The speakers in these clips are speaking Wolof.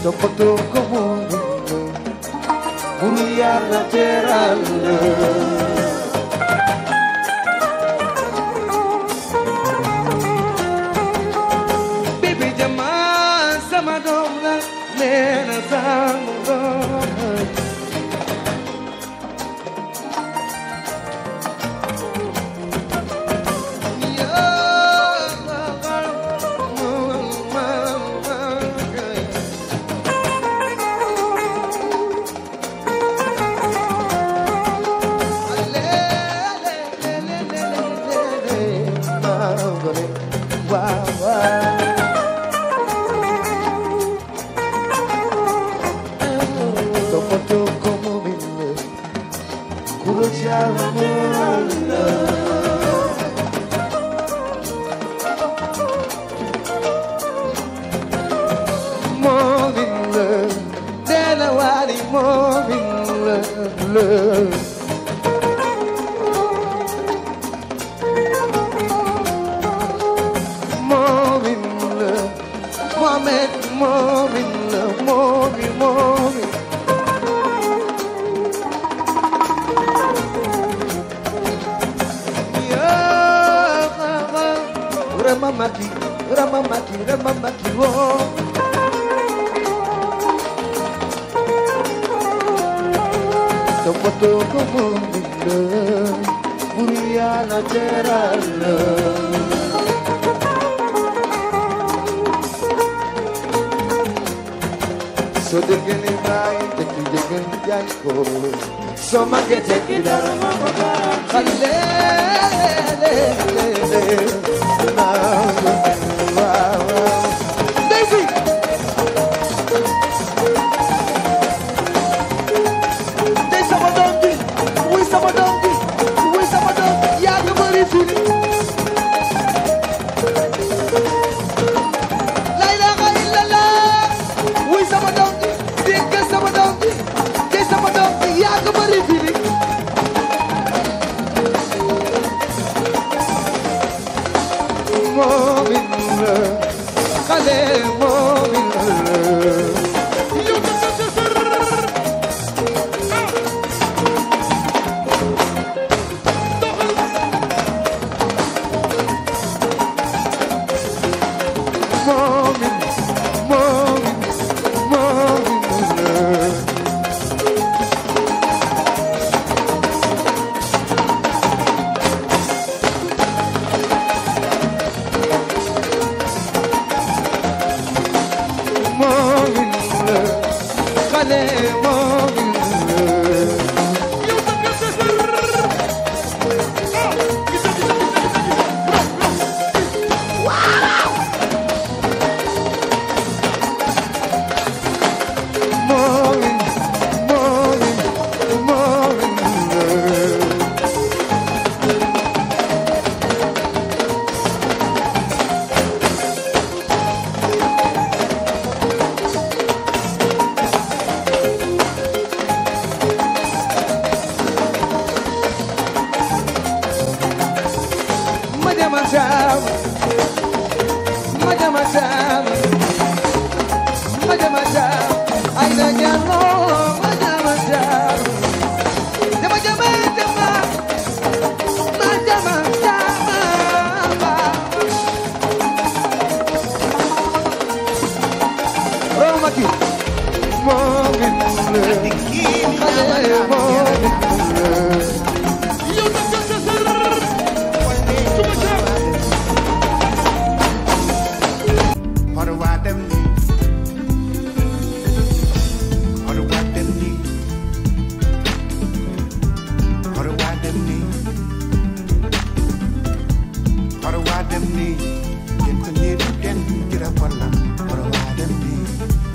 toppatoo ko moom buru yàlla teral la bibi jama sama doom la nee na sama doom la Moment, moment, moment, moment. Ramamaki, Ramamaki, Ramamaki, oh. Topoto como linda, Uriana Terala. So they can invite, they can, they can, they can, so ma che te che da Daisy! Day sama doom ji wuy sama doom ji wuy sama doom yaa ngi bëri fili la ilaha illallah wuy sama doom ji dégg sama doom ji day sama doom ji yaa ngi bëri fili moomin la xale moomin la Morning, morning, morning. Morning, kale morning. Morning, morning, morning. Madama Jam, Madama Jam, Madama Jam, Aida Jano, Madama Jam, Jama Jama Jama, Madama Jama. Romaki, Morgan, Morgan. How do I them need? How do I them need? How do I them need? How do I them need? Get to need again, get up on them. How do I them need?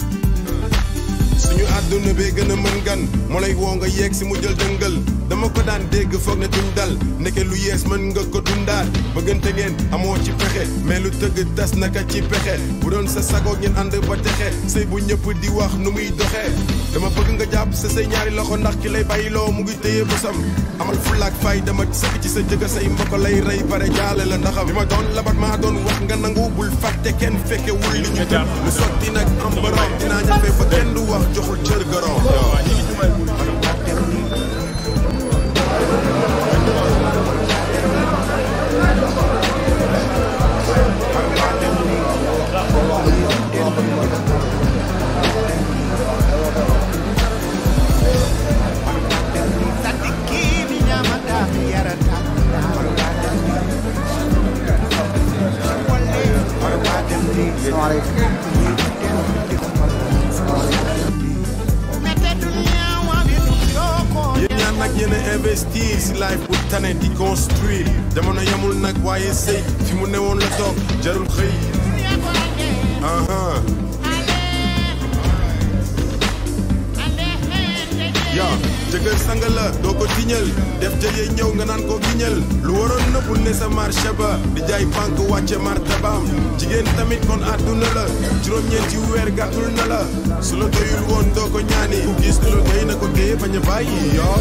suñu àdduna bee gën a mën gan moo lay woo nga yeeg si mu jël dëngal dama ko daan dégg foog ne duñ dal ndeke lu yees mën nga ko dundaat bëggante ngeen amoo ci pexe mais lu tëgg tas naka ci pexe bu doon sa sago ngeen ànd ba texe sëy bu ñëpp di wax nu muy doxee dama bëgg nga jàpp sa say ñaari loxo ndax ki lay bàyyiloo mu ngi téye bosam amal fulaak fay dama sëkk ci sa jëga say mbokk lay rey bare jaale la ndaxam bi ma doon labat maa doon wax nga nangu bul fàtte kenn fekke wul li ñu jëm lu sotti nag am borom dinaa ñafe fa deful cër goro yow Sadikini nyamada yarata yéen ñaan nag yéen a investir si life bu tane di construire jamono yamul nag waaye sëy fi mu newoon la toog jarul xëy aha ya jëkkër sang la doo ko tiñal def jëyee ñëw nga naan ko giñal lu waroon nëbbul ne sa marché ba di jaay banque wàcce martabaam jigéen tamit kon àdduna la juróom-ñeenti weer gàttul na la su la doyul woon doo ko ñaani ku gis lu la doy na ko téye bañ a bàyyi yoo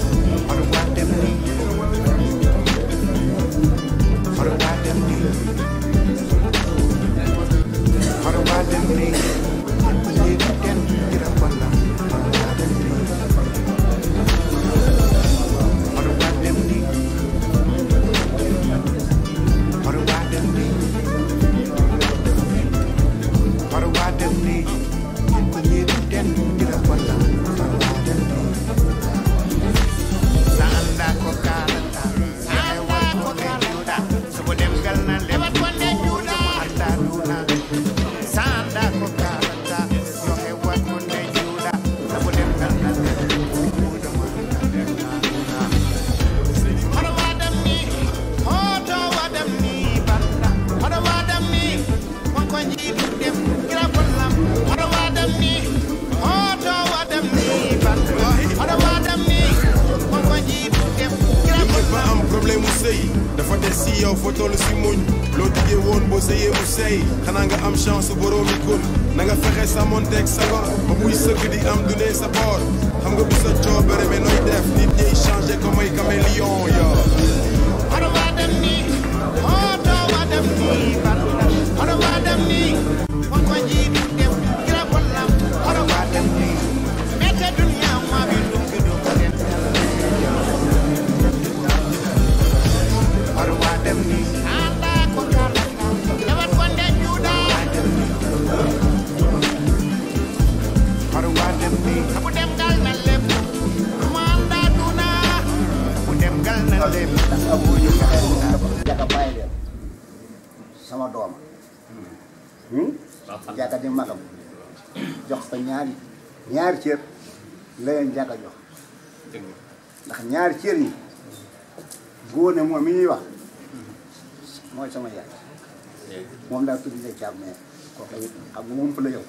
li ba am problème mu sëy dafa des si yow fa toll si muñ loo diggee woon boo sëyee mu sëy xanaa nga am chance boroomi kun na nga fexe samonteeg sa gor ba muy sëgg di am du dee sa boor xam nga bu sa coobare mais nooy def nit ñiy changé ko may caméléon yo jaka bàyyi leen sama dooma jaka di magam jox ko ñaari ñaari cër la leen jaka jox ndax ñaari cër yi góone moom mi ñuy wax mooy sama yaay moom laa tudd ne caab mais kooku it xam nga moom fa la yow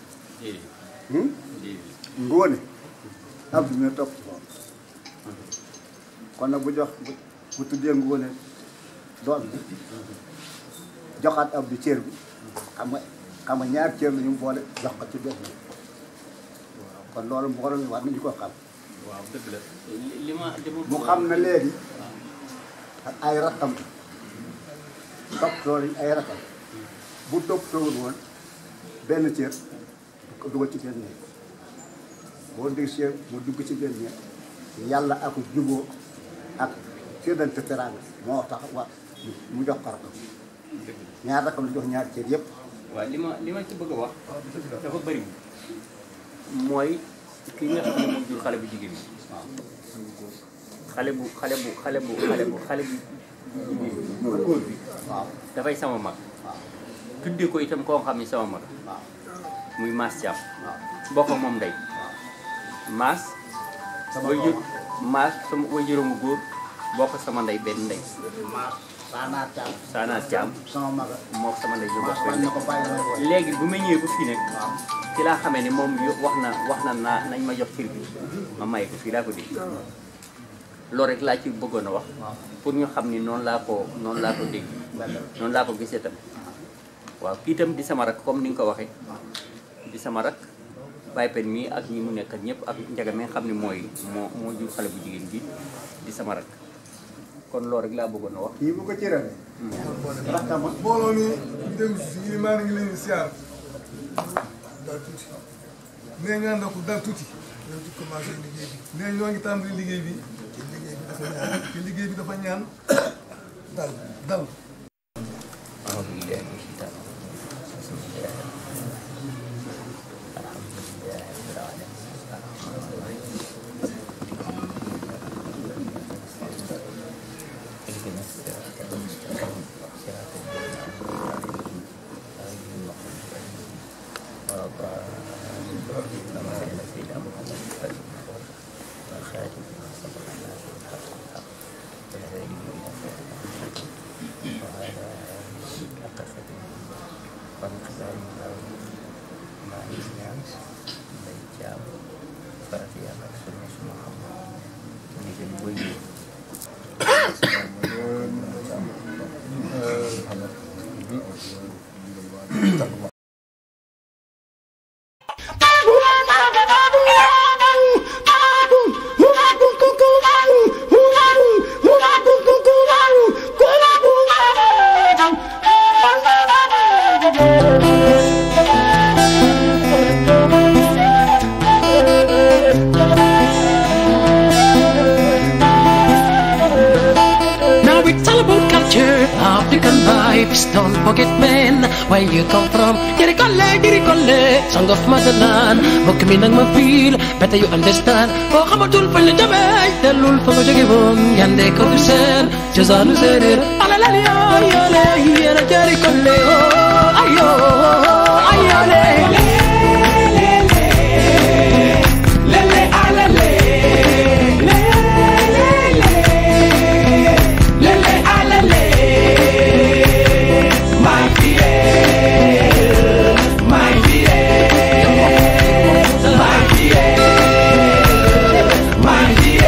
ngóone ab du ne topp ci moom kon nag bu jox bu bu tuddee ngóone doom bi joxaat ab du cër bi xam nga xam nga ñaar cër la ñu boole jox ko ci benn bi kon loolu mbooloo mi war nañu ko xam waaw dëgg la li ma li ma mu xam na léegi ak ay rakkam toppatoo lañ ay rakkam bu toppatoowul woon benn cër du ko dugal ci benn néeg boo dégg cër mu dugg ci benn néeg yàlla ak juboo ak séddante teraanga moo tax wa mu jox ko rakkam ñaar rakkam la jox ñaar cër yëpp waaw li ma li ma ci bëgg a wax dafa bëri mooy ki nga xam ne moom jur xale bu jigéen bi xale bu xale bu xale bu xale bu xale bu bu góor bi waaw dafay sama mag tuddee ko itam koo xam ne sama mag waaw muy Mass Thiam waaw bokk ak moom ndey Mass sama way jur doom Mass sama way juróomu góor bokk sama ndey benn ndey maas saanaa caam Saana Thiam sama maga moo sama ndey ñu maas bokk bañ benn na ko bàyyi may wooy léegi bu ma ñëwee ba fii nag waaw ci laa xamee ne moom yo- wax na wax na naa nañ ma jox cër bi ma may ko fii laa ko dégg loolu rek laa ci bëggoon a wax waaw pour ñu xam ni noonu laa ko noonu laa ko dégg noonu laa ko gisee tam waaw kii itam di sama rak comme ni nga ko waxee di sama rak Baye Pen mii ak ñi mu nekk ñëpp ak njaga mi nga xam ne mooy moo moo jur xale bu jigéen bi di sama rak kon loolu rek laa bëggoon a wax kii bu ko cërale rakkama mbooloo mi déglu si yi maa ngi leen di siyaar daal tuuti nee nga ndox dal tuuti ñoo ci commencé liggéey bi nee ñoo ngi tàmbali liggéey bi te liggéey bi dafa ñaan te liggéey bi dafa ñaan dal dal أعوذ بالله من الشيطان الرجيم بسم الله الحمد لله رب العالمين الرحمن الرحيم اهدنا الصراط المستقيم صراط الذين أنعمت عليهم غير المغضوب عليهم ولا الضالين اللهم صل على سيدنا محمد الفاتح والخاتم لما سبق الناس بالحق بالحق والهادي إلى صراط المستقيم وعلى حق سبيل وانقذار الأرض مع الناس بيجاب فرفيا سنة محمد نجم بيو Now it's all about culture, African vibes. Don't forget, man, where you come from. Dirikole, dirikole, song of motherland. Bokk mi nag ma feel, better you understand. Boo xamatul fañ la jëmee, dellul fa nga jóge woon. Yande ko du seen, cosaanu séeréer. Alalali yoo yoole, yéena dirikole, oh, ayo, ayole. Lele, alale, lele, alale. My dear, my dear, my dear, my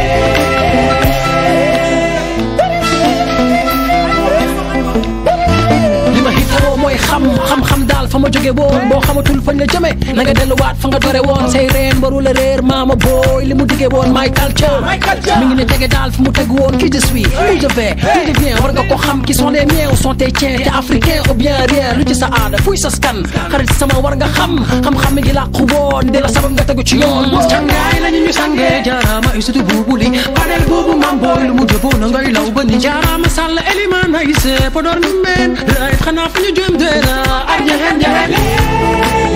dear. li ma xitoo mooy xam xam-xam daal fa ma jóge woon boo xamatul fañ la jëme na nga delluwaat fa nga dore woon say reen baru la réer maama booy li mu diggee woon my culture mi ngi ne tege daal fi mu tegu woon qui je suis où je vais qui je viens war nga ko xam qui sont les miens ou sont tes tiens te africain ou bien rien lu ci sa aada fuy sa skan xarit sama war nga xam xam-xam mi ngi làqu woon di la sabab nga tegu ci yoon cangaay lañu ñu sangee jaaraama isutu buubu li panel boobu mam booy lu mu jëfoo na ngay law ba ni jaaraama sàll eliman ay se podor nu meen ray xanaa fu ñu jëm deena ak ñexeen ñexeen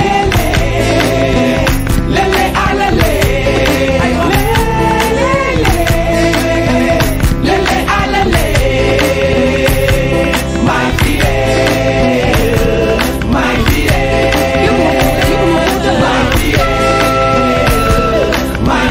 lele alale lele alale my dear my dear my dear my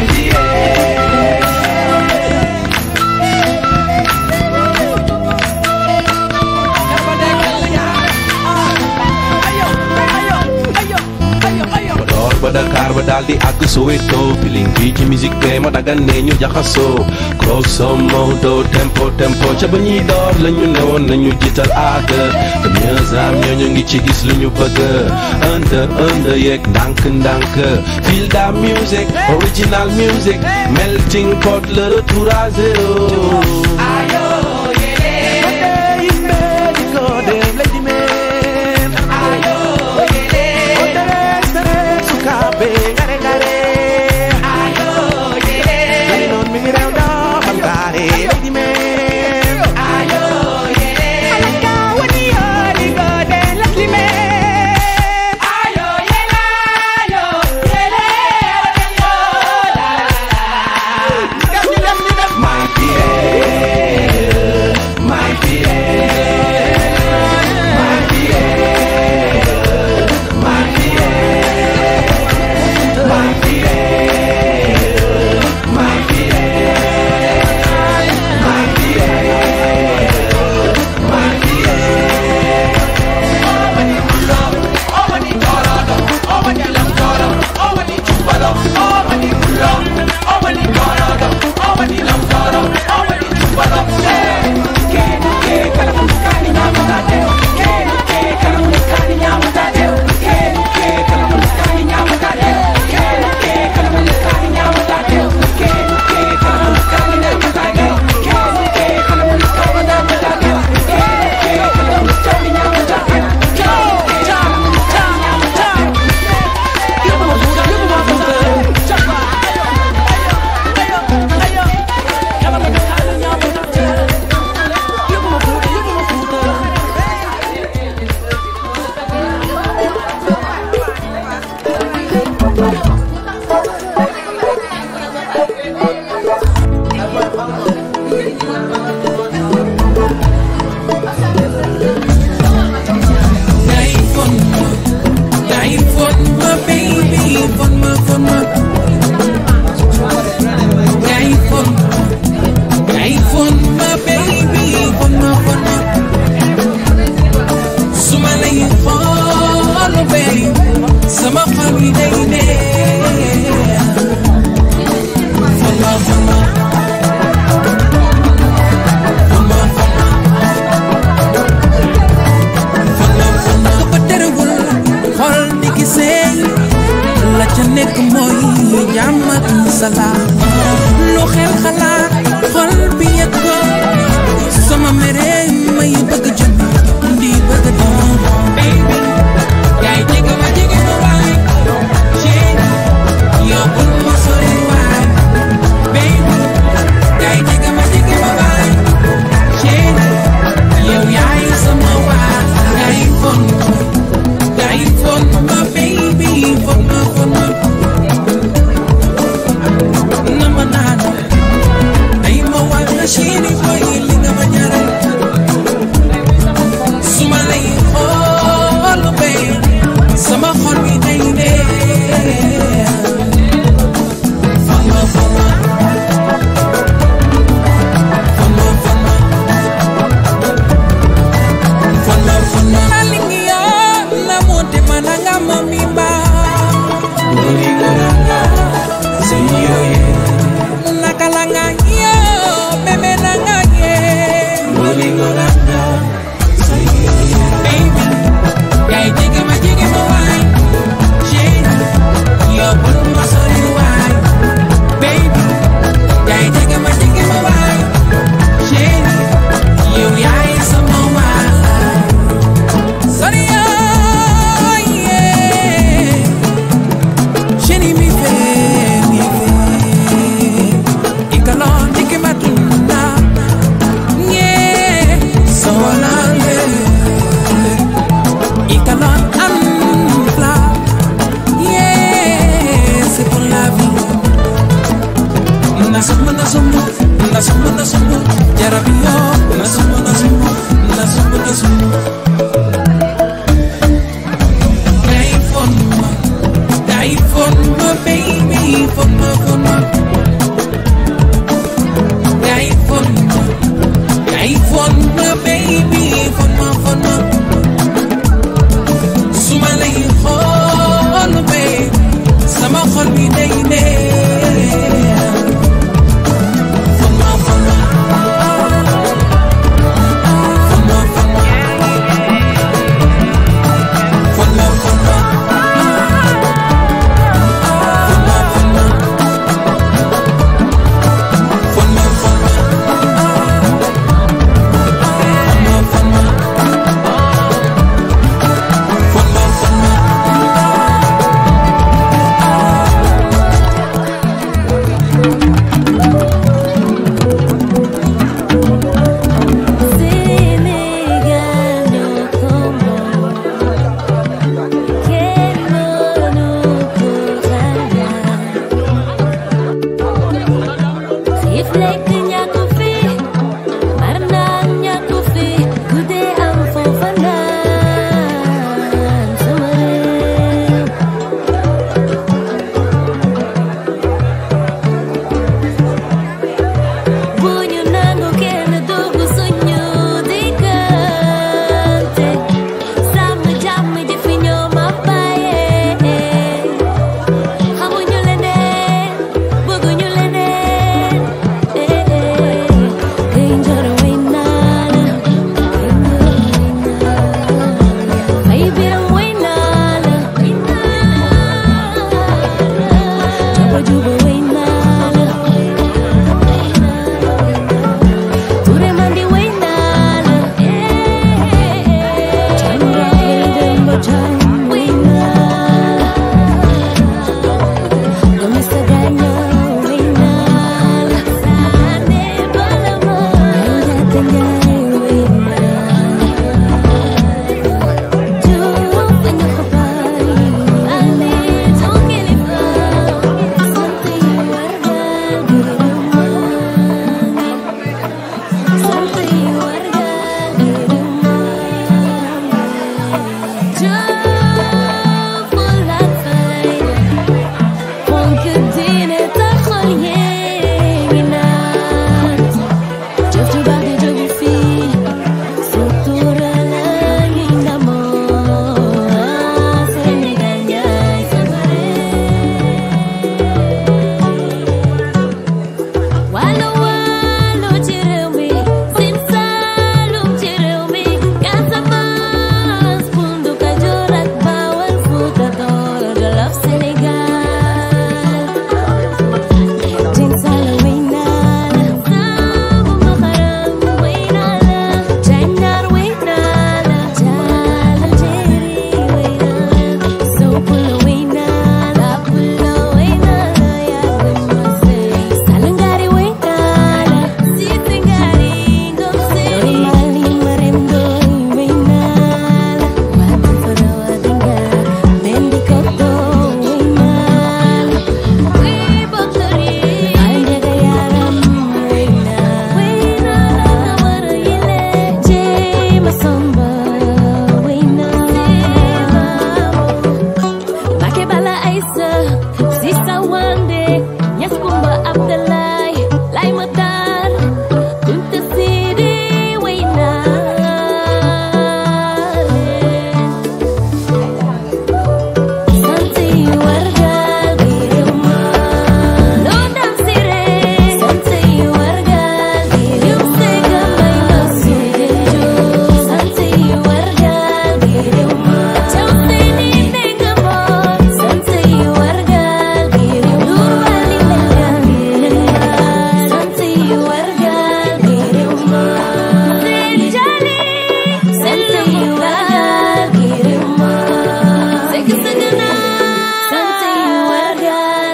Podor ba Dakar ba daal di àgg Soweto feeling bi ci musique be ma dagan ne ñu jaxasoo grosso modo tempo tempo ca ba ñuy door la ñu newoon nañu jiital aada te mieux am ñoo ñu ngi ci gis lu ñu bëgg under under yeeg ndànk ndànk feel da music original music melting pot le retour à zéro My dear, my dear, my dear, my dear, my fon ma yaay fon yaay fon ma baby fon ma fon ma su ma lay xool baby sama xol bi day neex fon ma fon ma fon ma fon ma fon ma fon ma ko terewul xol di gisee la ca nekk mooy jàmm ak salaam lu xel xalaat xol bi yëg ko sama mere may bëgg jëm di bëgg doon baby yaay jege ma jege ma waay chéri yow bul ma sori waay baby yaay jege ma jege ma waay chéri yow yaay sama waay yaay fon yaay fon ma baby fon ma fon ma na ma naan ay ma waay la chéri boy li nga ma ñaral su ma lay xool bay sama xol bi day neex fama fama fama fama fama fama alingiya na mote mananga mamimba uligoranga seyoye nakalanga yo bebe nanga ye uligoranga baby. Yaay jege ma jege ma waay. Chéri, yow bul ma sori waay. Baby, yaay jege ma jege ma waay. Chéri, yow yaay sama waay. Sori yoo, yeah. Chéri, mi fe, mi fe. Ikalon, dike matunda. Yeah, so lonely. Y calor anfla Yeah, c'est pour la vie Nasumu, nasumu, nasumu, nasumu Jarabio, nasumu, nasumu, nasumu, nasumu Hey, for ma Hey, for ma, baby For ma, for ma Hey, for ma Hey, for ma, baby For ma, for ma su ma lay xool bee sama xol bi day neex fama fama fama fama fama fama fama fama fama fama fama fama Fama, fama. Sénégal ñoo ko moom kenn mënu ko xalaat xiif lekk ñàkk fi mar naan ñàkk fi guddee am foofa naan sama réew bu ñu nangu kenn dugg suñu diggante sàmm jàmm ji fi ñoo ma bàyyee xamuñu leneen bëgguñu leneen eh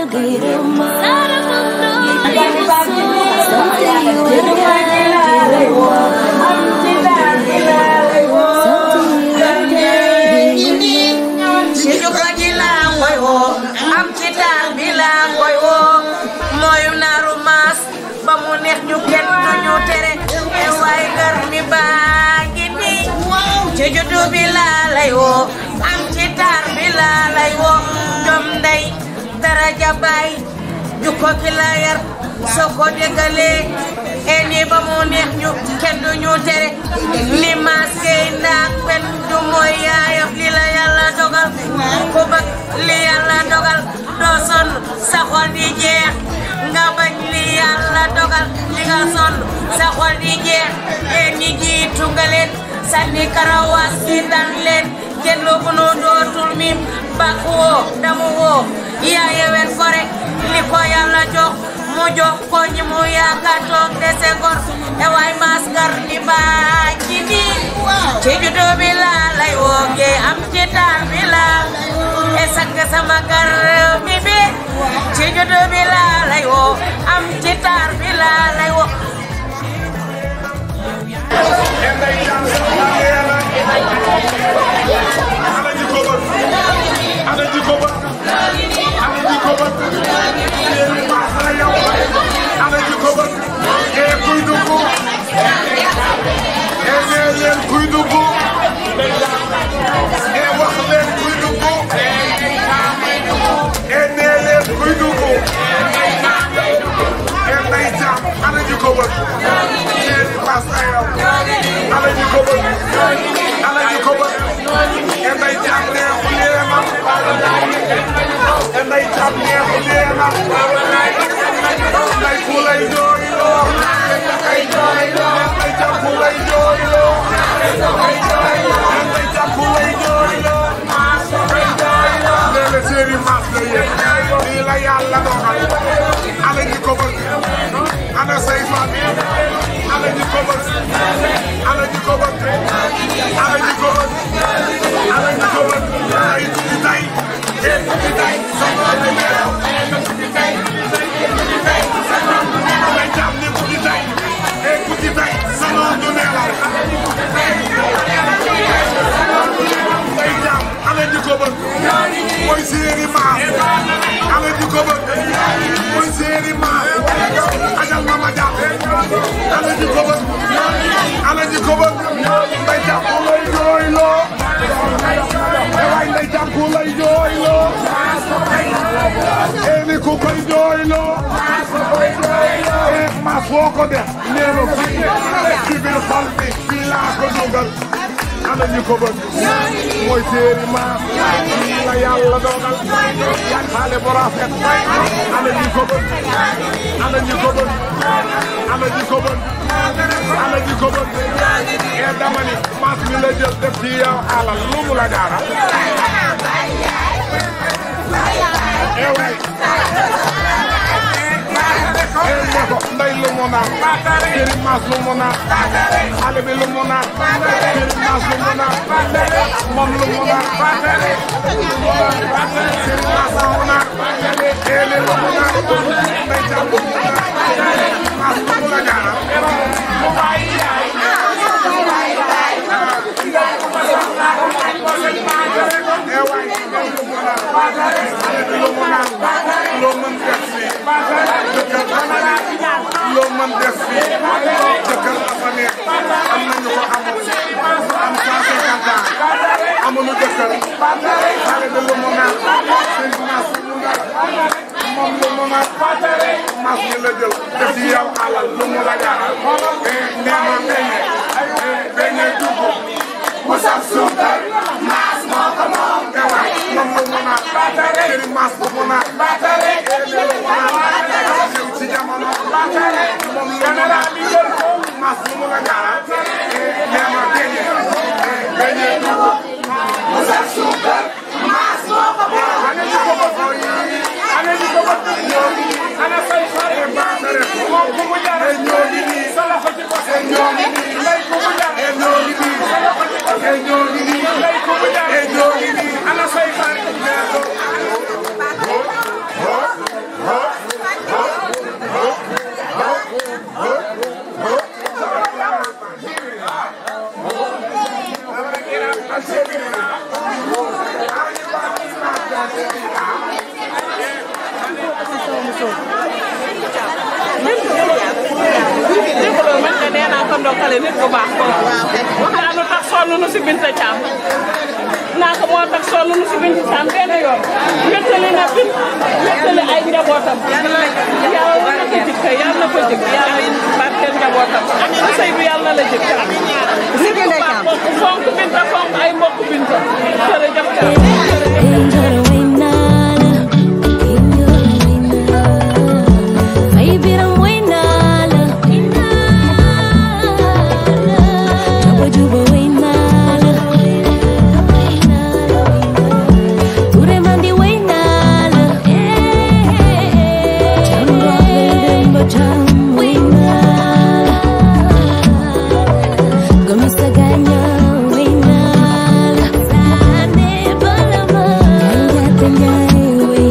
ci juko ji laa koy woo am ci taal bi laa koy woo mooyu naaru maas ba mu neex ñu kenn du ñu tere e waay gar mi baa ngi nii ci juddu bi laa lay woo am ci taar bi laa lay woo jom ndey daraja baay jukko ki la yar soo ko déggalee e nii ba mu neex ñu kenn du ñu tere ni maas gay ndaak pen du mooy yaayam li la yàlla dogal ku bëgg li yàlla dogal doo sonn sa xol di jeex nga bañ li yàlla dogal li nga sonn sa xol di jeex e ñi jiitu nga leen sànni karawaas bi dan leen kenn lu bu nu dootul mim bak woo damu woo yaa yewen fore li ko yàlla jox mu jox ko ñi mu yaakaar toog dese gor e waay maas gar ni baa ci nii ci juddu bi laa lay wooge am ci taal bi laa e sakk sama gar mi bi ci juddu bi laa lay woo am ci taal bi laa lay woo mooy séeri maam ala ji ko bëgg mooy séeri maam ajal ma ma jàpp ala ji ko bëgg ala ji ko bëgg nday jàpp lay jooy loo waay nday jàpp lay jooy loo ee ni ku koy jooy loo ee maas foo ko def nee na fii ci biir xol bi fii laa ko dugal ana ñu ko bëgg mooy séeri maam fii la yàlla dogal yan xaale bu rafet ana ñu ko bëgg ana ñu ko bëgg ana ñu ko bëgg ana ñu ko bëgg ee dama ni maas mi la jël def ci yow alal lu mu la jaara ee way ee ne ko ndey lu mu naan séeri maas lu mu naan xale bi lu mu naan séeri maas lu mu naan moom lu mu naan séeri maas lu mu naan ee li lu mu naan ndey jàpp maas lu mu la jaara ee waay lu mu naan xale bi lu mu naan loo mën def fii loo mën def fii jëkkër dafa neex am nañu ko amul am cent cinquante ans amuñu jëkkër xale bi lu mu naan seen maas lu mu naan moom lu mu naan maas mi la jël def ci yow alal lu mu la jaaral nee ma beñe beñe dugg mu saf suukar maas moo ko moom te waay moom lu mu naan seen maas lu mu naan ci jamono moom lu mu naan maas lu mu la jaaral nee ma beñe beñe dugg mu saf suukar maas moo ko moom ana ñu ko bëgg ana ñu ko bëgg ana say xare baatare moom ku mu jar ñoo ngi nii sa loxo ci bopp ñoo ngi nii lay ku mu jar ñoo ngi nii sa loxo ci bopp ñoo ngi nii lay ku mu jar ñoo ngi nii ana say xare suuf dégguloo man de nee naa ko ndokkale nit bu baax boobu wax naa lu tax sonn nu si Binta Thiam naa ko moo tax sonn nu si Binta Thiam benn yoon wéttali na bint wéttali ay njabootam yàlla na ko jik kay yàlla na ko jik yàlla barkeel njabootam sa sëy bi yàlla na la jik nit bu baax kooku fonk Binta fonk ay mbokk Binta jërëjëf Ay biram way naa la Juba juba way naa la Ture mandi way naa la Jam rohle demba jam way naa la Gamisa ganya way naa la Sane balama Ganya tanyay way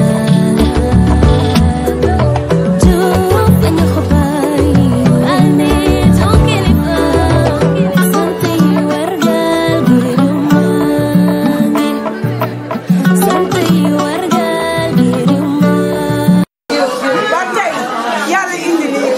ba tey yàlla indi lii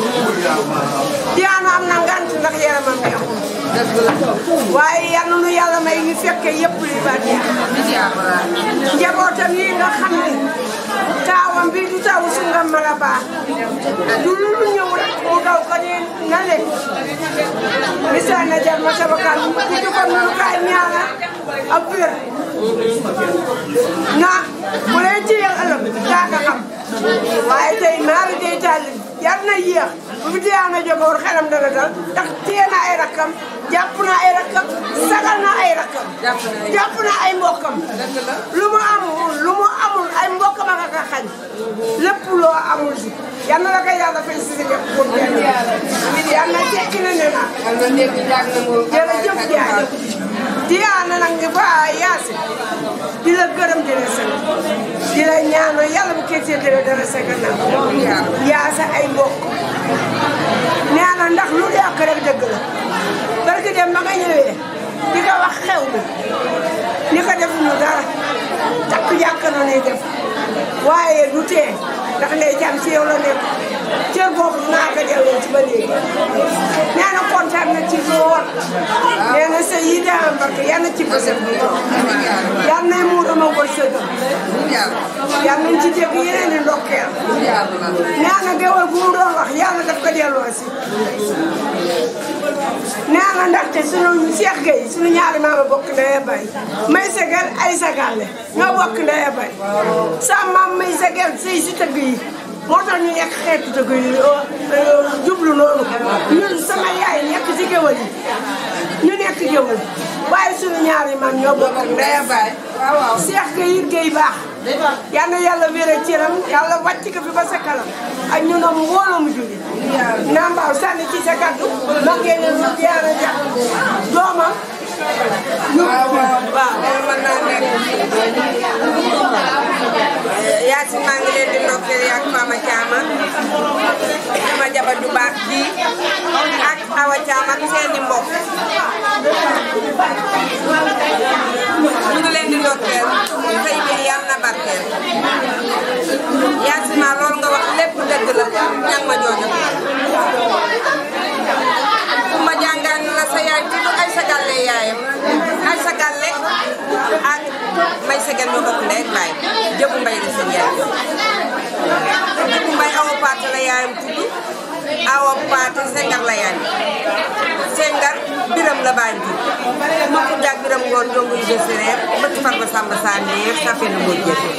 Diana am na ngant ndax yaramam neexul waaye yal na nu yàlla may ñu fekke yëpp li ba njabootam yi nga xam ne taawam bi du taw su nga mën a baax du lu lu ñëw rek mu daw ko ne na leen misaal na jar ma sabakal ku jukkoon nunu kaay ñaana ab wér na bu leen téyel ëllëg daa nga xam waaye tey maari day tàlli yar na yéex bu fi Diana jóge woon xelam dana dal ndax téye na ay rakkam jàpp na ay rakkam sagal na ay rakkam jàpp na ay mbokkam lu mu amul lu mu amul ay mbokkam a nga ko xañ lépp loo amul si yal na la ko yàlla fay si sa lépp pour benn yal na tekki na ne na jërëjëf Diagne Diana nag nga ba yaasi di la gërëm di la sant di la ñaanal yàlla bu kee seetlee dara sa gannaaw yaa sa ay mbokk nee na ndax lu yàq rek dëgg la barki dem ba nga ñëwee di ko wax xew bi ni ko def ñu dara takk jàkk na ni def waaye du tee ndax ndey jam ci yow la nekk cër boobu naa ko delloo ci ba léegi nee na kontaan na ci lool nee na sa yi daa barke yal na ci bësëb bi yal na muur ma wërsëgam yal nañ ci dégg yeneen di ndokkeel nee na géwél bu mu doon wax yàlla daf ko delloo si nee na ndaxte sunu Cheikh Gueye sunu ñaari maama bokk ndey bay may segal ay sagale ñoo bokk ndey bay sa maam may segal sëy si tëgg yi moo tax ñu nekk xeetu tëgg yi jublu noonu ñun sama yaay nekk ci géwël yi ñu nekk géwël waaye sunu ñaari maam ñoo bokk ndey bay Cheikh Gueye it Gueye baax yal na yàlla wéral cëram yàlla wàcc ko fi ba sa kanam ak ñu noom mbooloo mu julli naa mbaaw sànni ci sa kaddu ma ngeen ne lu Diana Dia doomam ñu waaw mën naa nekk Yacine maa ngi leen di ndokkeel yaa Fama Thiam sama jabar ju baax ji ak Awa Thiam ak seeni mbokk ñu ngi leen di ndokkeel sëy bi yàlla na barkeel Yacine maa loolu nga wax lépp dëgg la ñang ma joojo fu ma jàngaan la sa yaay tudd ay sa gàlle yaayam ay sa gàlle ak may sa gàlle ñoo bokk ndey ak baay jëbu mbay la seen yaay jëbu mbay awa paate la yaayam tudd awa paate sengar la yaayam sengar biram la baayam tudd ma ko jàg biram ngoon jongu yu séeréer bëtt far ba sàmba saa neex sa fenn moo jëfe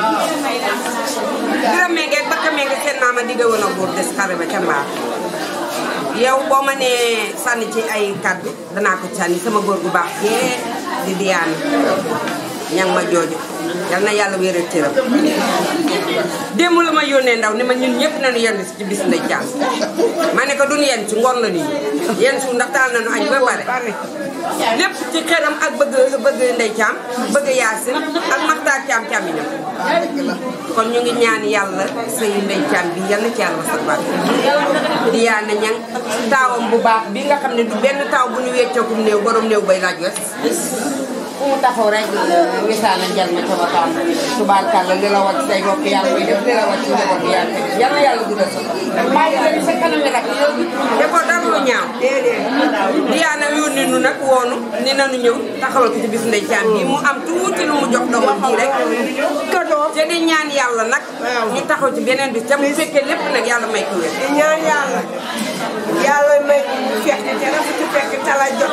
biram meegeeg bakka meege seen maama digga woon a góor des xare ba ca mbaar yow boo ma nee sànni ci ay kàddu danaa ko sànni sama góor gu baax yee di Diana ñang ma jooju yal na yàlla wéeral cëram démb la ma yónnee ndaw ni ma ñun ñëpp nañu yenn ci bis ndey caam ma ne ko duñu yenn ci ngoon la nii yenn su ndax taal nañu añ ba pare lépp ci xeram ak bëgg bëgg ndey caam bëgg yaasin ak maxtaar caam caam yi kon ñu ngi ñaan yàlla sëy ndey caam bi yal na ci yàlla wasal baat Diana ñang taawam bu baax bi nga xam ne du benn taaw bu ñu weccookum néew borom néew bay laaj wes fu mu taxaw rek wisaana jal ma ca waxtaan tubaarkàlla li la wàcc say bopp yaa ngi koy def li la wàcc njaboot yaa ngi koy def yal na yàlla guddal sa bàyyi leen sa kanam mi rek defoo dara lu ñaaw diyaana yónni nu nag woonu ni nanu ñëw taxawal ko ci bis ndey caam bi mu am tuuti lu mu jox doomam ji rek te di ñaan yàlla nag ñu taxaw ci beneen bis te mu fekkee lépp nag yàlla may ko wér di ñaan yàlla yàlla may fekk te dafa ci fekk tala jot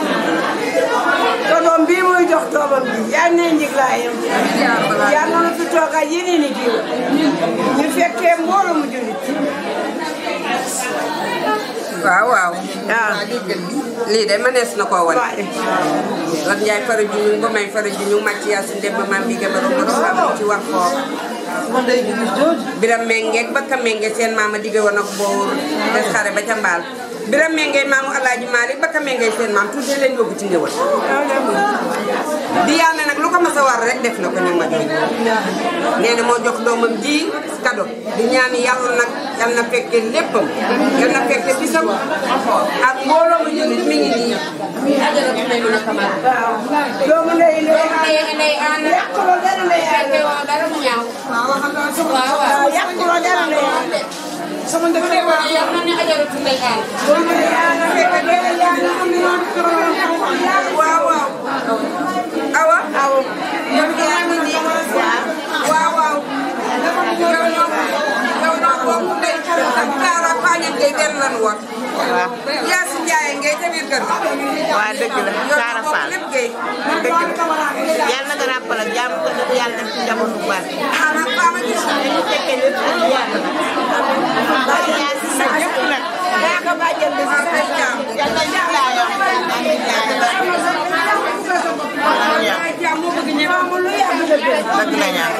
te doom bii muy jox doomam bi yal na njiglaayam yal na fi toogal yeneen i jiw ñu fekkee mbooloo mu jullit waaw waaw lii de mënees na koo wan lan njaay fara ju ñu ba may fara ju ñu màcc yaa si ndemba maam bi gëbaro ko xam ci wax foofu biram mengeeg bakka menge seen maama digge woon ak boor des xare ba ca mbaal biram menge maamu alaaji Maalik bakka menge seen maam tuuti leen yóbbu ci ngéwal di yàlla nag lu ko mas a war rek def na ko ñu ma jox nee na moo jox doomam ji kado di ñaan yàlla nag yal na fekke léppam yal na fekke bisam ak mbooloo mu jullit mi ngi nii ajara bi may mën a xamal doomu ndey ndey ndey ndey aan yàquloo dara ndey aan fekke woo dara mu ñaaw waaw waaw yàquloo dara ndey aan sama ndëkk yal na ne ajaratu ndey aan doomu ndey aan fekke dara yàlla am na waaw waaw awa awa yow yaa ngi nii waaw waaw yow noo yow noo bokk ndey ak Kaara Pagne Gueye benn lan woon. waaw yaa si Ndiaye ngay ca biir kër gi. waaw dëgg la Kaara Fall lépp Gueye. dëgg la yàlla na nga ràppal ak jàmm ko def yàlla def ci njaboot bu baax. xanaa Fama gis nga. dañu fekkee lépp ak yàlla. waaw yaa si sa ñëpp nag. yaa ko bàjjal bi si sa jàmm. yàlla na laa wax amiin dëgg la ñaan.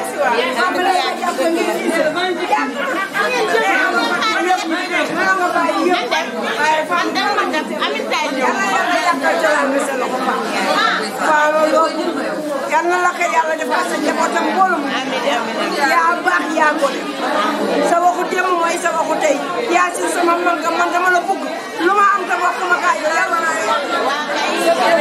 yal na la ko yàlla defal sa njabootam mbooloo yaa baax yaa ko sa waxu démb mooy sa waxu tey yaa si sama man nga man dama la bëgg lu ma am te bokk ma kaay yàlla naa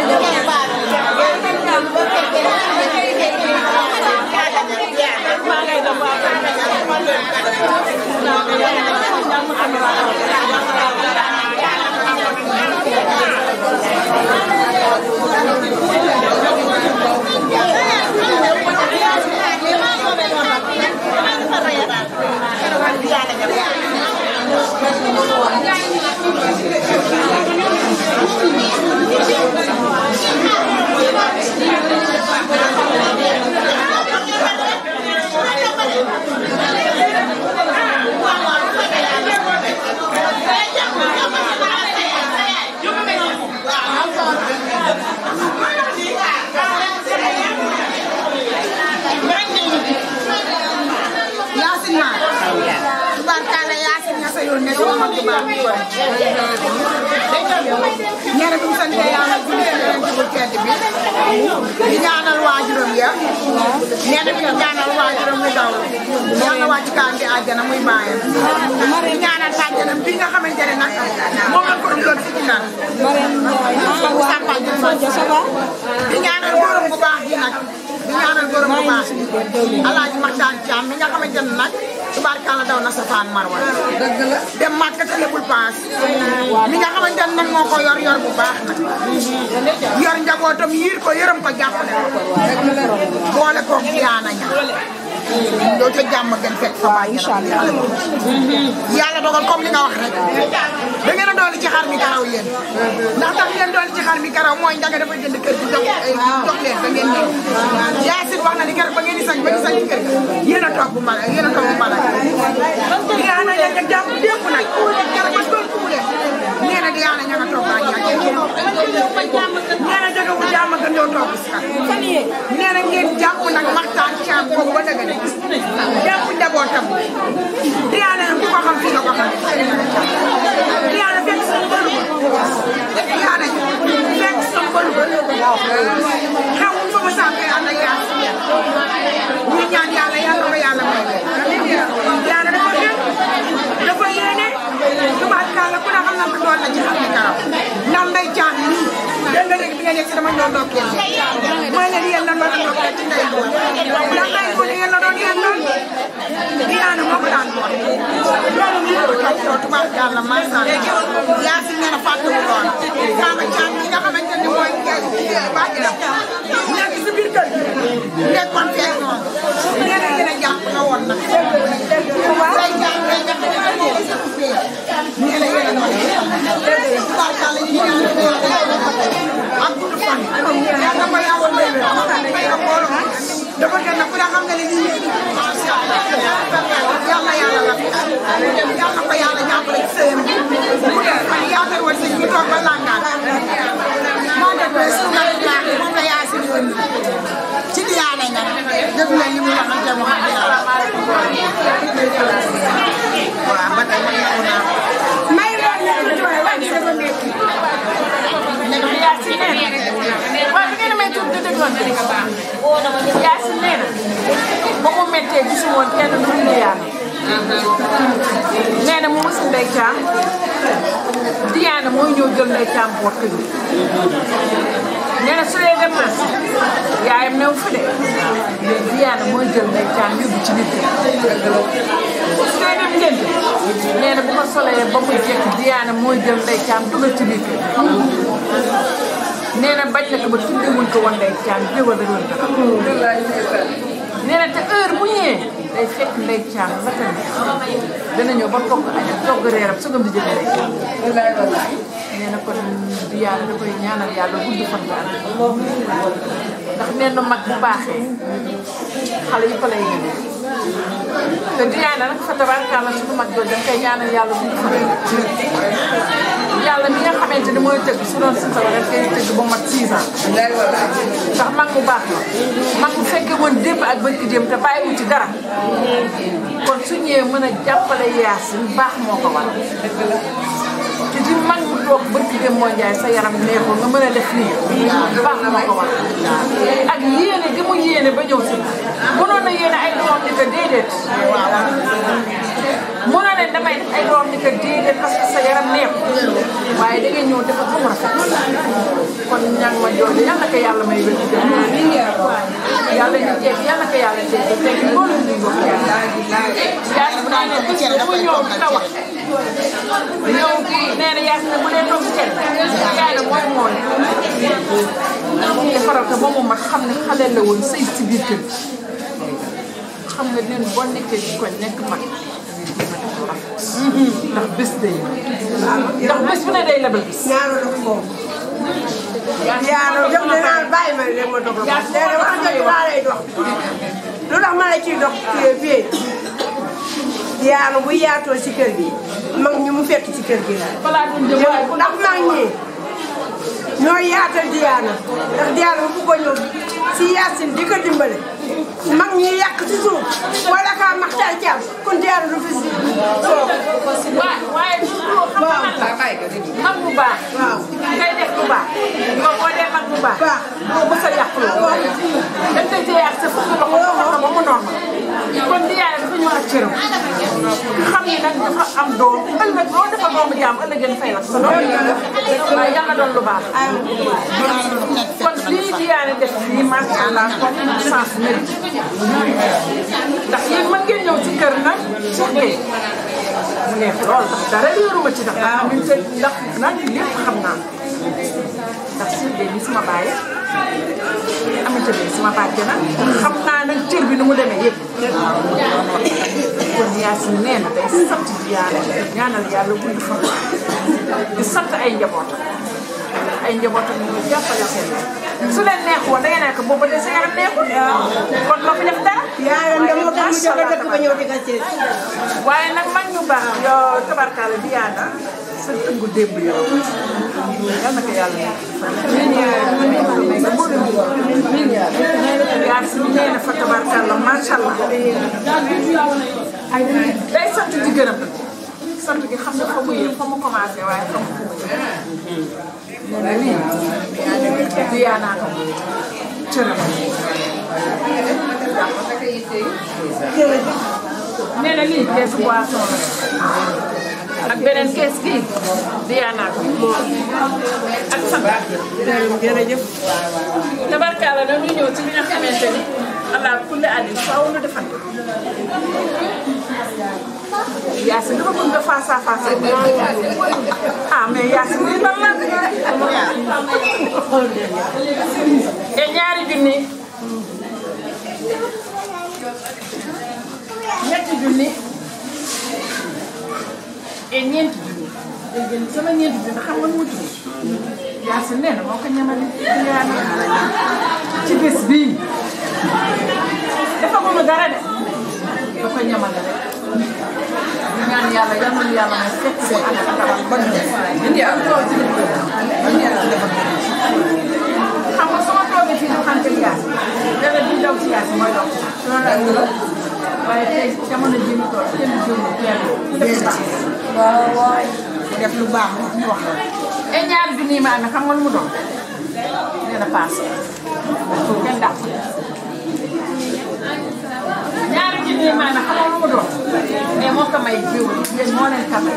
Yaasin ma tubaarkalla Yaasin nga sa yoon ne sama mag bu baax bi kon ñene dum sante yàlla julli ci yonent bu tedd bi di ñaanal waajuram ya ñene bi ñaanal waajuram mu daw yàlla wàcc kaan di àjjana muy bàyyam di ñaanal bàjjanam bi nga xamante ne nag moom la ko doon fi ci nag sàmpal di fa di ñaanal góoram bu baax bi nag di ñaanal góoram bu baax alaaji Maxtaan Caam mi nga xamante ne nag tubaarkalla daw na safaan marwa dëgg la dem màkk te lebul paas mi nga xamante ne nag moo ko yor yor bu baax nag yor njabootam yiir ko yërëm ko jàppale ko boole ko yaana ña doo ca jàmm gën fekk fa bàyyi yàlla dogal comme li nga wax rek da ngeen a dooli ci xar mi karaw yéen ndax tax ngeen dooli ci xar mi karaw mooy njaga dafa jënd kër gi jox jox leen ba ngeen ñëw Yaasin wax na ni keroog ba ngeen di sañ ba di sañ kër ga yéen a toog bu mala yéen a toog bu mala yaana ña nga jàpp dépp nag keroog ba doon ku leen nee na di yaana ña nga toog baa ñaa nee na jóge wu jàmm gën doo toog si xar nee na ngeen jàpp nag maxtaan caam boobu ba dëgg jàpp njabootam diyaana ku ko xam fii nga ko xam diyaana fekk sa bëru diyaana fekk sa bëru xew fa ma sàmm am na yaa ñu ñaan yàlla yàlla ko yàlla may diyaana dafa gën dafa yéene tubaab kàlla ku ne xam na ko doon na ci xam ni karaw ndax nday caam nii dégg nga léegi bi nga nekk si dama ñëw ndokkeel mooy leen yéen la doon ndokkeel ci ndey boobu ndax ndey boobu yéen la doon yéen doon Diana moo ko daan boole loolu ñu ko topp yow tubaarkàlla macha allah yaa si nee na fàttewu lool Fama Thiam ñi nga xamante ni mooy bàjjenam nekk si biir kër gi nekkoon fee noonu nee na yéen a jàpp na woon nag say jàpp rek nga xam ne moo ko sax fee nee na yéen a noonu tubaarkàlla ñu ak gudd fan yàlla ko yàlla may may ak mbooloo dafa gën a ku ne xam nga ne lii léegi macha allah yàlla yàlla la yàlla ko yàlla jàppale ci sëyam bi mu def fan yaakaar woon sëñ bi toog ba langaan moo def ba su ma baax moom la yaa si yoon ci diyaane nga def na li mu wax ak jamo xam yàlla waaw ba tey may nangu naa may lool ñu tuuti waaye wàññi dafa métti Yaasin nee na waaw bi ngeen may tudd di dégloon te nga baax Yaasin nee na ba mu méttee gisu woon kenn du ñu yàlla nee na mu musi ndey caam Diyaana mooy ñëw jël ndey caam boot ko ñu nee na su dee dem na yaayam new fi de mais Diyaana mooy jël ndey caam yóbbu ci biir kër su dee dem njënd nee na bu ko solee ba mu jekk Diyaana mooy jël ndey caam dugal ci biir kër nee na bañ na ko ba tuddee wuñ ko woon ndey caam jéwal da doon nee na te heure bu ñëwee day fekk ndey caam la ko neex dana ñëw ba togg añ togg reeram sugam di jëlee ndey caam nee na kon di yàlla da koy ñaanal yàlla gudd fan nga ndax nee na mag bu baaxee xale yi fa lay ñëwee te Diyaana nag fa tabaarkalla suñu mag jooju dañ koy ñaanal yàlla gudd fan yàlla mi nga xamante ni mooy tëgg su doon si sa rek koy tëgg ba mat 6 ans ndax mag bu baax la mag bu fekkee woon démb ak barki démb te bàyyiwu ci dara kon su ñëwee mën a jàppale Yaasin baax moo ko waral te di mag mu toog barki démb moo njaay sa yaram neexul nga mën a def nii baax moo ko waral ak yéene gi mu yéene ba ñëw si mënoon na yéene ay doom di ko déedéet mënoon ne damay def ay doom di ko déedéet parce que sa yaram neexul waaye da ngay ñëw defar ba mu rafet kon ñang ma jooju yal na ko yàlla may wér di yàlla ñu jeex yal na ko yàlla jeex te loolu ñu bokk yàlla yaa bu nee ne bis bu ñëw di la wax ñëw nee na yaa ne bu dee toog cere yaay na mooy mooy defaral ko ba mu mat xam ne xale la woon sëy si biir kër xam nga neen boo nekkee ci koñ nekk mag ndax bés day ndax bés bu ne day lebal bis ñaanal ko moom. yàlla def na naan bàyyi ma leen ma dox la ko. léegi wax dëgg laa lay dox. lu tax ma la ciy dox fii fii Diyaana bu yaatoo ci kër gi mag ñi mu fekk ci kër gi la. ndax mag ñi ñoo yaatal Diyaana ndax Diyaana bu ko ñëw si Yaasin di ko dimbale mag ñi yàq ci suuf wala kaa maxtaan caam kon Diyaana du fi si toog. waaw waaye waaw mag bu baax. waaw ngay def bu baax. yow boo dee mag bu baax. baax boo mës a yàq loolu. dañ koy téye ak sa fukki loxo loxo ba mu normal. kon Diyaana dafa ñëw ak cëram. xam ni nag dafa am doom ëllëg loo defal doomu jaam ëllëg ngeen fay la sa doom. waaye yàlla doon lu baax. kon lii Diyaana def nii macha allah kon sens mérite. ndax yéen mën ngeen ñëw ci kër nag surtout mu neex lool ndax dara réeruma ci ndax ndax ñun seen ndax nag lépp xam naa ndax Sylvie bi sama baay amante bi sama bàjje na xam naa nag cër bi nu mu demee yëpp kon Yaasin nee na day sant Diyaana ñaanal yàlla gudd fan di sant ay njabootam ay njabootam ñu ngi jàppale seen su leen neex woon da ngeen nekk boobu de sa yaram neexul kon loo fi def dara yaayam de moo tax mu jóge dëkk ba ñëw di ko seet. waaye nag mag ñu baax yow tabarkaale Diyaana sa tëngu démb yow yal na ko yàlla yaa si nee na fa tabarkaale macha allah day sant di gërëm sant gi xam ne fa mu yëg fa mu commencé waaye fa mu nee na lii Diyaana ko cëram nee na lii keesu boisson la ak beneen kees kii Diana ko moo ak Samba. jërëjëf. tabarkaala nag ñu ñëw ci li nga xamante ni allah kulli àddi faaw nu defal ko. Yacine dafa bëgg nga face à face ak ah mais Yacine lii lan la. te ñaari junni. ñetti junni. et ñeenti junni. dégg ngeen sama ñeenti junni xam nga nu mu tudd. Yacine nee na moo ko ñamale. ci bés bii. dafa mënu dara de. da ko ñamale rek. di ñaan yàlla yal nañu yàlla may fekk ko ak tabax ba ñu def. indi ak tool ci biir kër xam nga sama toogee fii ñu xam te Yacine. dara di daw ci Yacine mooy daw ci. loolu la waaye tey jamono jii ñu toll kenn du jënd kenn ku def lu baax. waaw waaw. def lu baax ñu wax la. et ñaari bi nii ma amee xam nga lu mu doon. nee na paase. pour kenn dàq. ñaari ji nii ma amee xam nga lu mu doon. mais moo ko may jiw yéen moo leen ko may.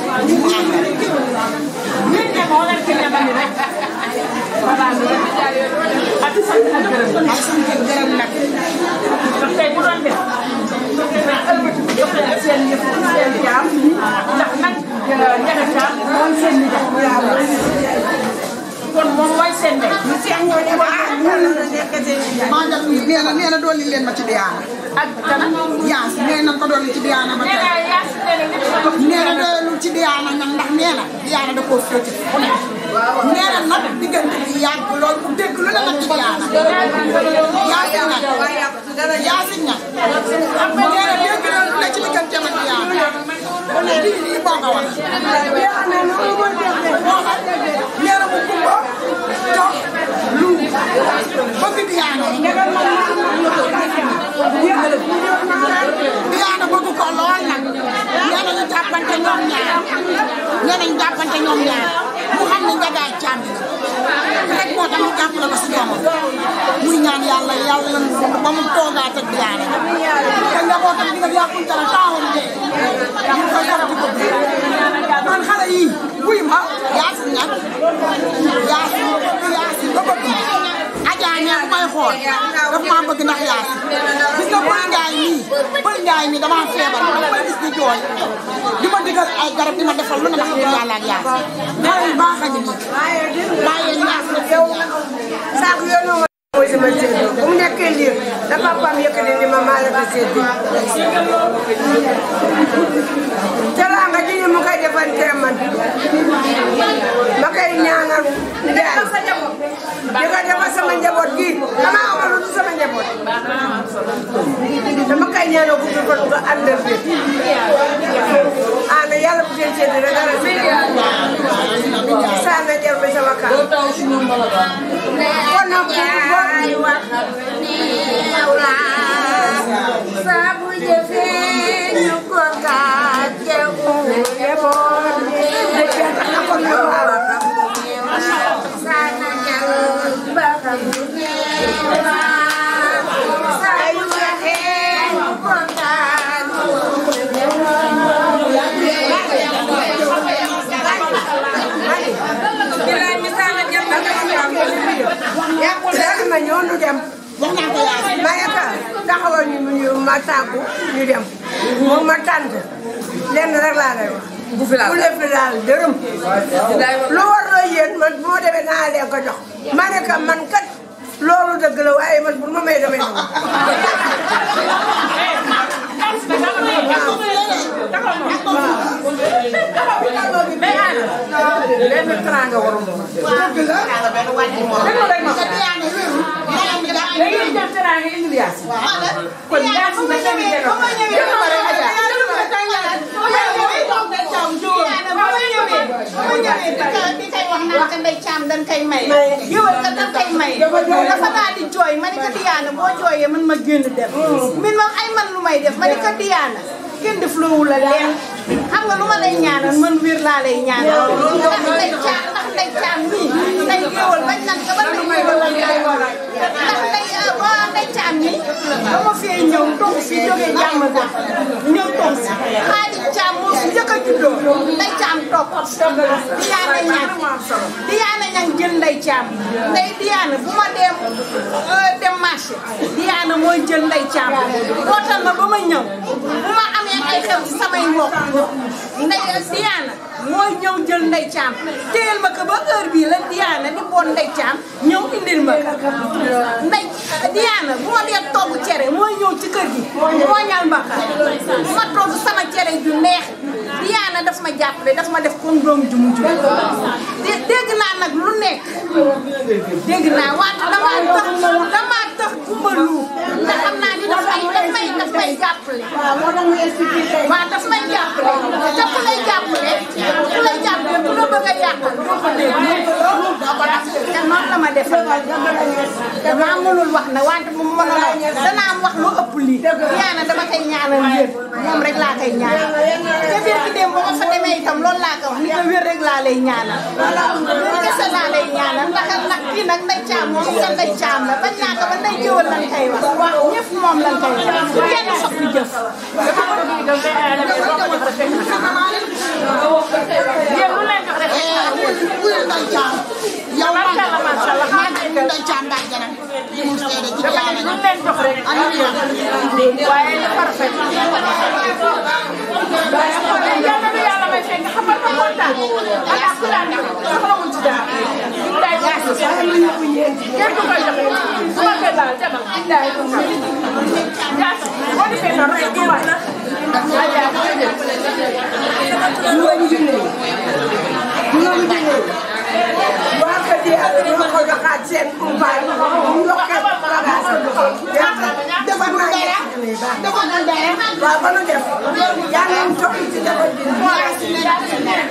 ñun de moo leen ko ñamali rek. voilà loolu ak sant ak gërëm. ak sant ak gërëm nag. ndax tey bu doon def. jox leen seen yëf seen jaam ndax nag ñebe jaam mooy seen nijaay kon moom mooy seen ndey. ñu seex ñoo ñu wax maa ngi nee na nee na dolli leen ma ci Diana. ak dana. yaas nee na ko dolli ci Diana ba tey. nee na yaas nee na nit nee na doylu ci Diana nag ndax nee na Diana da koo féete fu ne. nee na nag diggante bi yàgg loolu ku dégg lu la nag ci Diana. yaasin nag yaasin nag. nee na dégg na lu ne ci diggante ma Diana. kon nag lii lii boo ko wax. nee na mu kumba toog lu bëgg Diana. Diana bëgg ko lool nag. nee nañu jàppante ñoom ñaar. nee nañu jàppante ñoom ñaar. mu xam ne njagaay caam bi rek moo tax mu jàppale ko si doomam muy ñaan yàlla yàlla lan ba mu toogaat ak Diana te njabootam di nga yàqul dara taawam de ñu koy def di ko man xale yii wuy ma yaasin nag yaasin yaasin ba bëgg ma Adja ñee bu may xool daf maa bëgg ndax yaasin gis nga Pël Njaay mii Pël Njaay mii damaa feebar dama koy gis di jooy di ma digal ay garab di ma defal lu ne ma xam ne yàlla ak yaasin xale yu baax a ngi nii bàyyi yaasin yow saako yoonu ma mooy sama séddoo bu mu nekkee liir da papaam yëkkati ni ma maa la ko séddoo teraanga ji ñu mu koy defante man ma koy ñaanal njaay di ko defal sama njaboot gi dama amal lu sama njaboot dama koy ñaanal gudd fan nga àndal bi ana yàlla bu seen séddoo rek dara si saa na jar bi sama kan kon nag yaay wax neew la sabu jëfee ñu ko gàcce wu yeboon sana jal ba xam neew la sabu jëfee ñu ko yàqul dara ma ñëw ñu dem. wax naa ko yaay. Mayaka taxawal ñu ñu ma tàggu ñu dem. moom ma tànt lenn rek laa lay wax. bu fi laal bu lépp laal dërëm. lu war loo yéen man bu ma demee naa leen ko jox. ma ne ka man kat loolu dëgg la waaye man bu ma may damay ñëw. mais Anna lenn teraanga warul moom. dëgg la. dëgg rek ma ko. dañuy jël teraanga indi Yaasin. kon Yaasin da ngeen di delloo. dëgg la rek Adja. di koy wax naan ka ndey caam dañ koy may yëwal ka dañ koy may dafa daal di jooy ma ne ko Diana boo jooyee man ma génn dem min moom ay man lu may def ma ne ko Diana kenn def loowu la leen xam nga lu ma lay ñaanal man wér laa lay ñaanal ndax ndey caam ndax ndey caam nii ndey yëwal bañ nan ka ba ndey yëwal la ngay war ndax ndey boo ndey caam nii ba ma fee ñëw toog fi jógee jàmm ga ñëw toog si xaalis caam moo fi njëkk a juddoo caam ndey Diana bu ma dem dem marché Diana mooy jël ndey caam wootal ma ba ma ñëw bu ma amee ay xew ci samay mbokk ndey Diana mooy ñëw jël ndey caam téyel ma ko ba heure bii la Diana di boon ndey caam ñëw indil ma ko ndey Diana bu ma dee togg cere mooy ñëw ci kër gi mooñal ma ko ma togg sama cere ju neex Diana daf ma jàppale daf ma def comme doom ju mu jur dégg naa nag lu nekk dégg naa wante damaa tax damaa tax kumba lu ndax xam naa ni daf may daf may daf may jàppale waaw daf may jàppale te ku lay jàppale ku lay jàppale ku la bëgg a yàqal doo ko dégg doo ko def te noonu la ma defal damaa mënul wax na wante mu mënoon a danaa am wax lu ëpp lii Diana dama koy ñaanal wér moom rek laa koy ñaanal te biir ki dem ba ma fa demee itam loolu laa ko wax ni ko wér rek laa lay ñaanal wér kese laa lay ñaanal ndax ndax kii nag nday caam moom sa nday caam la bañ naa ko ba nday jëwal lan koy wax ñëpp moom lan koy wax bu kenn soppi jëf yéen lu leen jox rek wuyul nday caam yow Macha macha Allah maa ngi nday caam ndax jana li mu seede ci dama ne lu leen jox rek waaye li parfait yàlla na yàlla may fekk xam nga kontaan ak ak ku daan def soxlawul ci dara day day kenn du koy joxe su ma koy laal jabar day ko xam jaas boo defee noonu rek du waay waa kër gi ak ñoo ko joxaat seen kumpaay ñu joxe bagage defar naa dara defar naa dara waaw ba nu def yaa ngi topp ci defar bi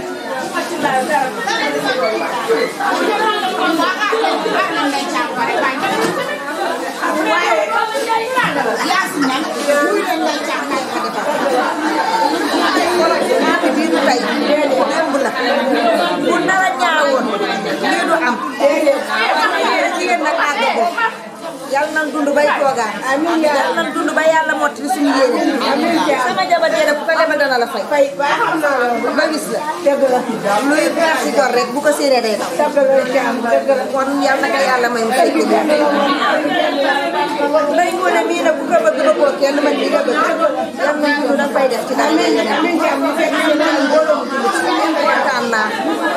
bu dara ñaawoon lii du am jigéen nag àggagul yàlla nan dund bay toogaan yàlla nan dund ba yàlla mottali suñu yéene sama jabar jee ku ko lebal dana la fay fay ba gis la luy weer si gor rek bu ko séenee day daw kon yàlla na ko yàlla may mu fay ko nday ngoone mii nag bu ko bëgg ba koo kenn man di nga bëgg yàlla na dund da fay def ci daal kontaan naa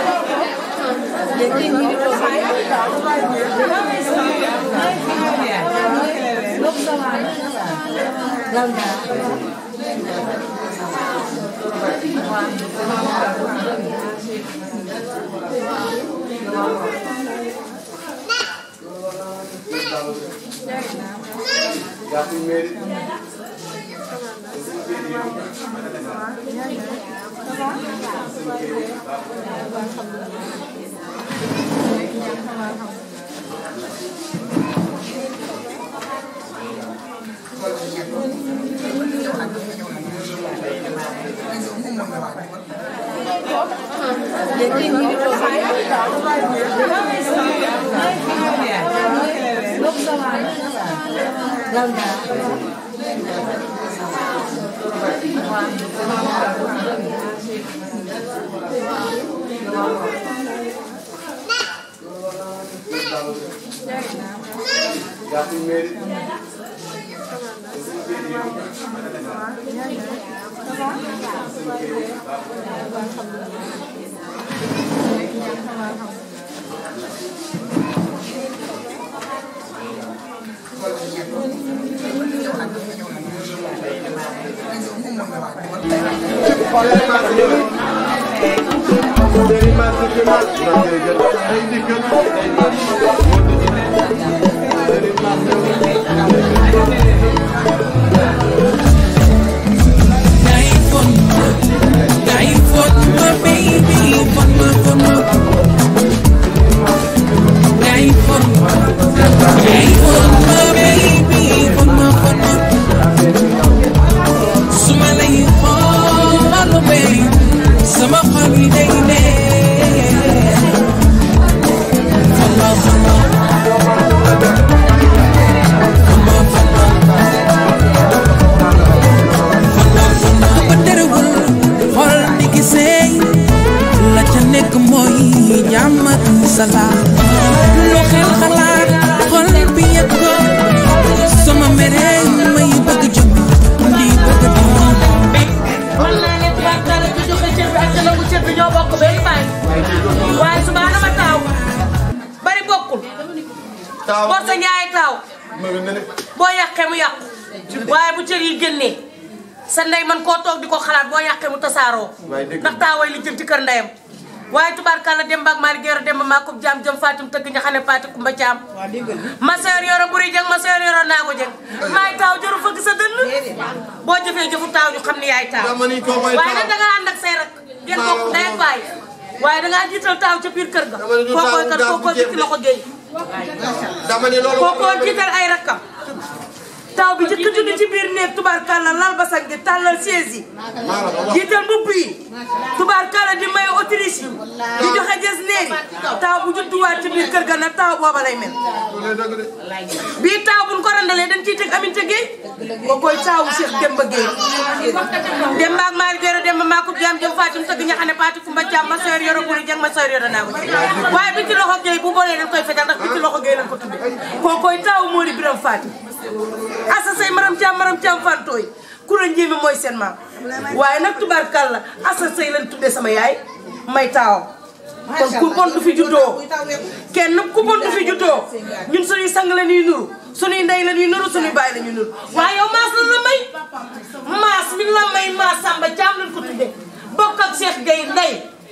Sama xol yi day neex Fama fama ba terewul xol di gisee la ca nekk mooy jàmm ak salaam bor sa ñaay taaw boo yàqee mu yàqu waaye bu cër yi génnee sa ndey man koo toog di ko xalaat boo yàqee mu tasaaroo ndax taaway li jëm ci kër ndeyam waaye tubaarkàlla Demba ak Malick Yoro Demba maa ko jaam jëm Fatim tëgg ña xam ne Fatim Kumba Caam ma sœur Yoro Buri Jeng ma sœur Yoro naa ko jeng maay taaw jëru fëgg sa dënn boo jëfee jëfu taaw ñu xam ne yaay taaw waaye nag da nga ànd ak say rak ngeen bokk ndey ak baay waaye da ngaa jiital taaw ca biir kër ga kookooy kat kookoo bi ci loxo géey kookoo jiital ay rakkam taw bi jëkk judd ci biir néeg tubaarkàlla lal basang gi tàllal siège yi jiital mbubb yi tubaarkàlla di may autriche yi di joxe jes neeri taw bu judduwaat ci biir kër ga nag taw booba lay mel bii taw buñ ko randalee dañ ciy teg Aminata Gueye boo koy taawu Cheikh Demba Gueye Demba ak Malick Yoro Demba maa ko jaam jëm Fatim tëgg ña xam ne Fatim Kumba Caam ma sœur Yoro Buri Jeng ma sœur Yoro naa ko waaye bi ci loxo Gueye bu boolee dañ koy fetal ndax bi ci loxo Gueye lañ ko tudde koo koy taawu moo di Biram Fatim asa say maram caam maram caam fantooy kura njéemi mooy seen maam waaye nag tubaarkàlla asa say lañ tuddee sama yaay may taawam kon ku bon du fi juddoo kenn ku bon du fi juddoo ñun suñuy sang la ñuy nuru suñuy ndey la ñuy nuru suñuy baay la ñuy nuru waaye yow maas la la may maas mi la may maas sàmba caam lañ ko tuddee bokk ak Cheikh Gueye ndey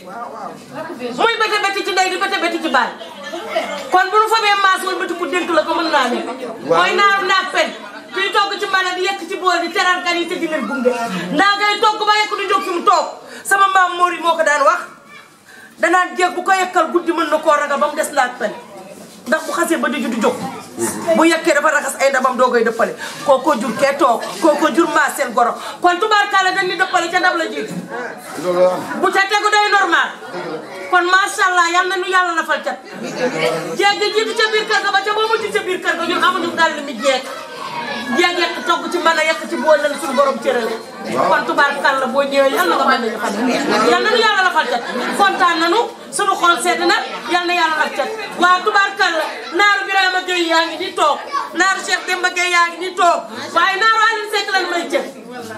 muy bete bete ci ndey di bete bete ci baay kon bu nu fabee maas wala bëti ku dénk la ko mën naa nekk mooy naaru naag pen kuy togg ci mën a di yekk ci bool di teral gan yi te di leen gunge ndaa ngay togg ba yekk du jóg fi mu toog sama maam Mori moo ko daan wax danaan jéeg bu ko yekkal guddi mën na koo ragal ba mu des naag pen ndax bu xasee ba di ju du jóg bu yekkee dafa raxas ay ndabam doo koy dëppale kooko jur kee toog kooko jur maas seen goro kon tubaarkaale dañ ni dëppale ca ndab la jiitu bu ca tegu day normal kon macha allah yal na nu yàlla lafal cat jeeg gi jiitu ca biir kër ga ba ca boo mujj ca biir kër ga ñun amuñu dal mi jeeg jeeg yekk togg ci mën a yekk ci bool lan suñu borom cërale kon tubaarkàlla boo ñëwee yal na nga mën nañu xam yal na nu yàlla lafal cat kontaan nañu suñu xol sedd na yal na yàlla laf cat waa tubaarkàlla naaru Birama Gueye yaa ngi ni toog naaru Cheikh Demba Gueye yaa ngi ni toog waaye naaru Aline Seck lan may cër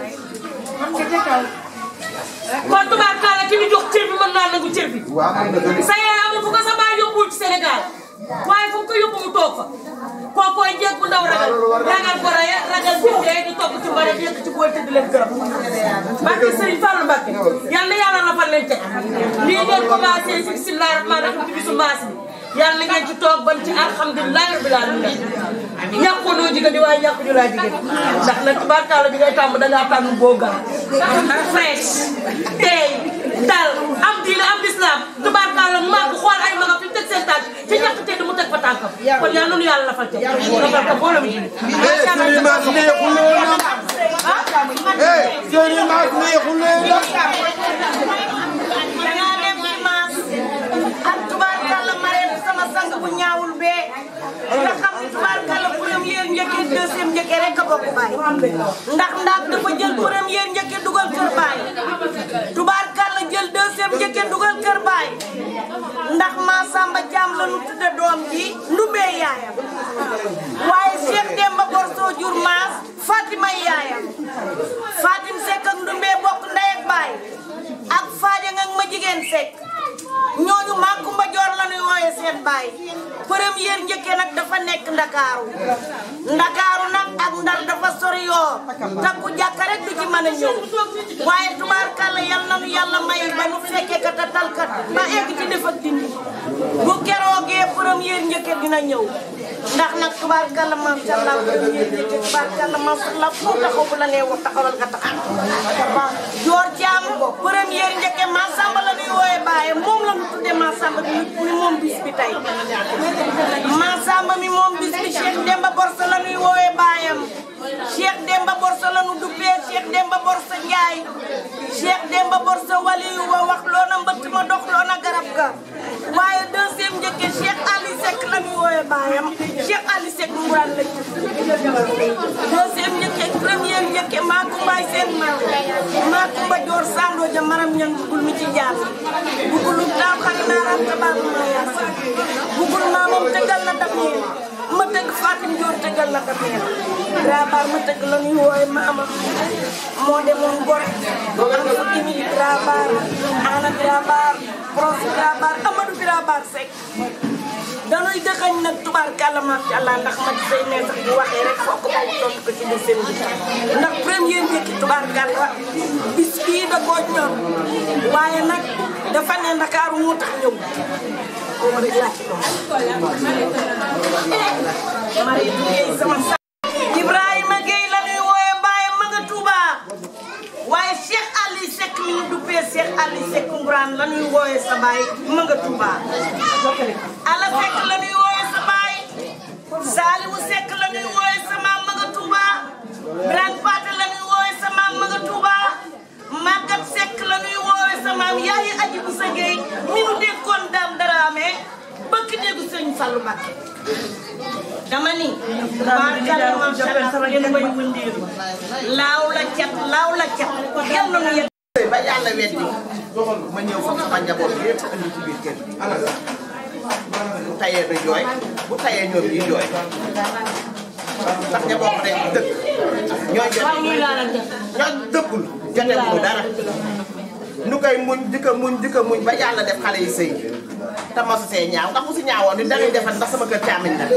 kon tubaarkàlla ki ñu jox cër bi mën naa nangu cër bi sa yaay amul fu ko sa baay yóbbuwul ci Sénégal waaye fu mu ko yóbbu mu toog fa kookooy jeeg bu ndaw ragal ragal ko raya ragal bi dee di togg ci mbare di yëkk ci bool te di leen gërëm barke Serigne Fallou Mbacké yal na yàlla lafal leen teg lii ngeen commencé si bisimilah rahmaan rahim ci bisu maas bi yàlla na ngeen ci toog ban ci alhamdulilah rabbil alamin ñàkkoo noo jigéen di waaye ñàkk ñu laa jigéen ndax nag tubaarkàlla bi ngay tàmm dangaa tànn boogal fresh tey dal am diine am lislaam tubaarkàlla màgg xool ay magam fi teg seen tànk ci ñàkk tedd mu teg fa tànkam kon yàlla noonu yàlla lafal teg lafal ko boole mu julli Sëriñ Mass neexul leen eh Sëriñ Mass neexul leen dangaa dem ci maas ak tubaarkàlla mareet sama sang bu ñaawul bee nga xam ni tubaarkàlla première njëkkee deuxième njëkkee rek a bokk baay ndax ndax dafa jël première njëkkee dugal kër baay tubaarkàlla jël deuxième njëkkee dugal kër baay ndax maa Samba Thiam la nu tudde doom ji ndumbee yaayam waaye Cheikh Demba Borso jur maas Fatima yaayam Fatim Seck ak ndumbee bokk ndey ak baay ak Fadja nga ma jigéen Seck ñooñu maa Kumba Joor la ñuy wooye seen baay première njëkkee nag dafa nekk ndakaaru ndakaaru nag ak ndar dafa sori yoo takku jàkka rek du ci mën a ñëw waaye tubaarkàlla yal na nu yàlla may ba nu fekkee kat a talkat ba egg ci def ak dindi bu keroogee première njëkkee dina ñëw ndax nag tubaarkàlla macha allah première njëkkee tubaarkàlla macha allah fu taxaw bu la nee wax taxawal nga taxaw joor caam première njëkkee ma samba la ñuy wooye baaye moom la ñu tuddee ma samba mi mi moom bis bi tey ma samba mi moom bis bi Cheikh Demba Borsa la ñuy wooye baayam Cheikh Demba Borsa la ñu duppee Cheikh Demba Borsa Njaay Cheikh Demba Borsa waliyu wa wax loona mbëtt ma dox loona garab ga waaye deuxième njëkkee Cheikh Ali Seck la ñuy wooye baayam Cheikh Ali Seck Ngourane la deuxième njëkkee première njëkkee maa kumbaay seen maam maa kumba joor sando ja maram ñang bugul mi ci jaar bugul daaw xari naaraam tabaab ma yaasa bugul maamam tëggal na dab ñeen ma tëgg Fatim Joor tëggal na dab ñeen Grabar ma tëgg la ñuy wooye maamam moo demoon gor am fukki mili Grabar ana Grabar Pros Grabar Amadou Grabar Seck dañuy dëxañ nag tubaarkàlla macha allah ndax ma say ne sax bu waxee rek fokk ma tontu ko ci biir seen bi ndax premier njëkki tubaarkàlla bis bii da koo ñor waaye nag dafa ne ndakaaru moo tax ñëw boobu rek laa ci doon Marie Gueye sama sa Ibrahima Gueye la ñuy wooye baayam ma nga Touba waaye Cheikh Ali Seck mi ñu duppee Cheikh Ali Seck Ngourane la ñuy wooye sa baay ma nga Touba Ala Seck la ñuy wooye sa baay Saliwu Seck la ñuy wooye sa maam ma nga Touba Birane Paté la ñuy wooye sa maam ma nga Touba Magat Seck la ñuy wooye sa maam yaayi aji bu sa Gueye mi nu dénkoon daam daraame bëkk déggu sëñ Fallou Mbacké dama ni barkalla macha allah ngeen koy wëndeelu laaw la cat laaw la cat yal na nu yegg ba yàlla weddi ma ñëw fa sama njaboot bi yëpp andi ci biir kër bu tayee du jooy bu tayee ñoom ñuy jooy ndax njaboot rek dëkk ñooy jot ñoo dëkkul jotewuñu dara nu koy muñ di ko muñ di ko muñ ba yàlla def xale yi sëy te mosu see ñaaw ndax mu si ñaawoon ni dangay defal ndax sama kër càmmiñ la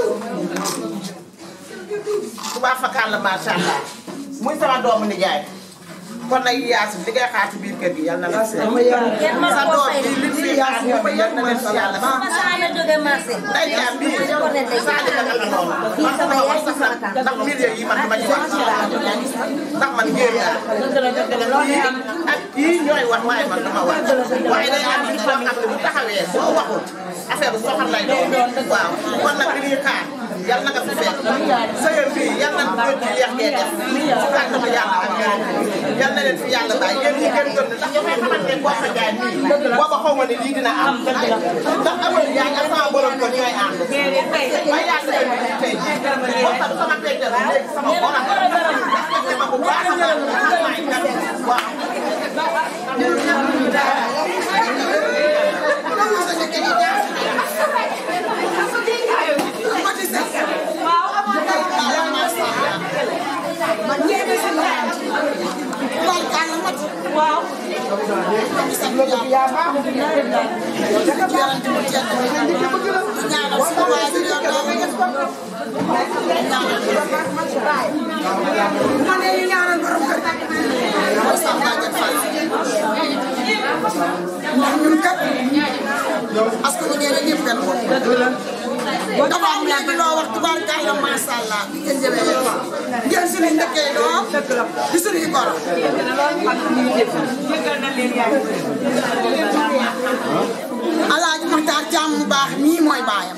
tubaab fakkaan la macha allah muy sama doomu nijaay kon nag Yaasin li ngay xaar ci biir kër gi yal na la seet sa doom bi li fi xaar ñoom yal na leen si yàlla ba day jaam bi saali ka naka noonu man sama wax sax nag ndax mbir yi man dama ci wax ndax man géer laa kii ak kii ñooy wax waaye man dama wax waaye day am nit boo xam ne bu taxawee boo waxul affaire bu soxal lay doon waaw kon nag li ñuy xaar yal na nga fi fekk sëyam bi yal na ko ci yeex ngeen def ci kàttanu yàlla ak ñoom yal na leen fi yàlla bàyyi yéen ñi gën gën ndax dafay xamante ne boo fa jaay nii booba xaw ma ne lii dina am ndax amoon yaay ak sama borom ko ñooy ànd ba yàlla leen fi tey boo xam sama pente la léegi sama borom respecté ma bu baax a baax xam naa itam waaw waaw ma ne ñu ñaanal borom kër mooy Samba Diagne Fall ndax ñun kat askan wi nee na ñëpp benn bopp dafa am léegi loo wax tubaarkalla macha allah bi ngeen jëlee yëpp ngeen suñu njëkkee doom di suñuy goro alaaji Maxtaar Caam mu baax mii mooy baayam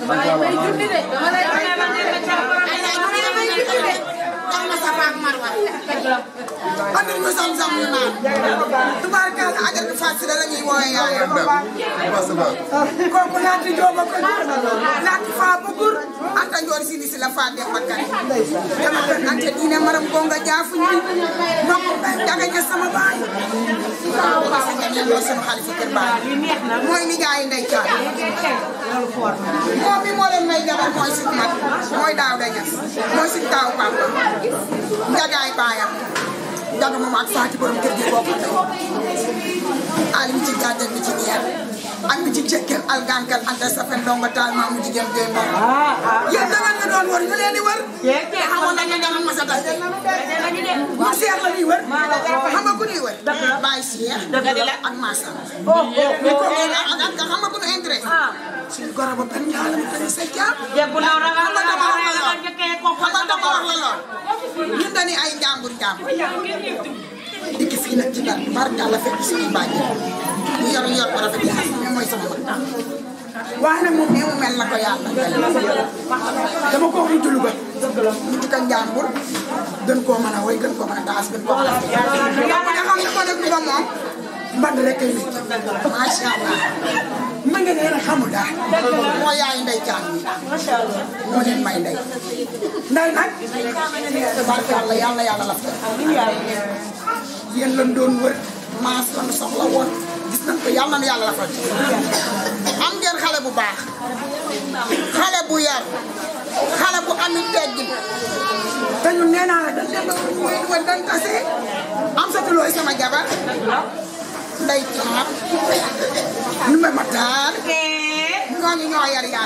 andil ñu sam-sam ñu naan tubaarkalla ajar bi fàttali la ñuy woowee yaayam kooku laati jooba ko jur laati faa ba gur anta njoor si si la faa dem bakkan dama ko ante diine maram gonga jaafu ñi nokk daga ña sama baay sa ña mooy sunu xalifa kër baay mooy nijaay ndey caay moom mi moo leen may jabar mooy suñu mag mooy daaw da ñas mooy suñu taaw papa njagaay baayam jaga moom ak faati borom kër gi bokk alim ci gàddal bi ci ñeer ak bi ci cekkel algankal anta safen ndongo taal maamu jigéen joy moom yéen da ngeen ñu doon wër ñu leen di wër xamoon nañ ne danañ ma sa dal ñu seex la ñuy wër xam nga ku ñuy wër bàyyi seex ak massa ñu ko ak ak xam nga ku ñu intéressé suñu goro ba benn yàlla mu tëri sa jaam jebbu ndaw da nga xam nga dama wax la lool njëkkee ko xam nga dama wax la lool ñun dañuy ay njàmbur njàmbur dikk fii nag ci dal barkalla fekk suñuy bàjj ñu yor yor ko rafet yaa xam ne mooy sama mag waaye nag moom nee mu mel na ko yàlla dama ko mu julu ba ñu di ko njàmbur gën koo mën a woy gën koo mën a taas gën koo mën a yàpp nga xam ne ko def ba moom mband rek kay nit macha allah ma nga nee na xamul daal moo yaay ndey caan mi moo leen may ndey ndey nag tabarkalla yàlla yàlla laf yéen lan doon wër maas lan soxla woon gis nañ ko yàlla na yàlla lafal am ngeen xale bu baax xale bu yar xale bu amit teggin te ñun nee naa la dañ dem ba mooy wër dañ tase am sa tulooy sama jabar ndey caam nu ma mataar ñooñu ñoo yar yaa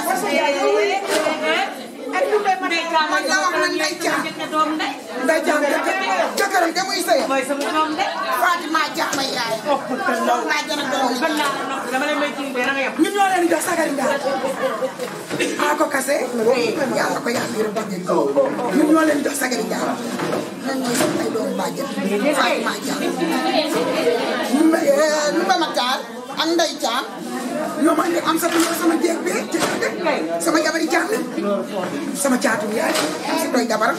man la wax na Ndeye Thiam Ndeye Thiam jëkkëram de muy sëy Fatima Thiam may yaay laa jëna doom ñun ñoo leen di jox sagari ndaal a ko kase yàlla ko yàlla yërëm bàjjen ñun ñoo leen di jox sagari ndaal ñun ñooy sama ay doomu bàjjen Fatima Thiam ñu ma ñu ma Matar ak Ndeye Thiam ñoo ma indi am sa ñoo sama jéeg bi ci sama jabari Thiam sama caatu yaay am si doy jabaram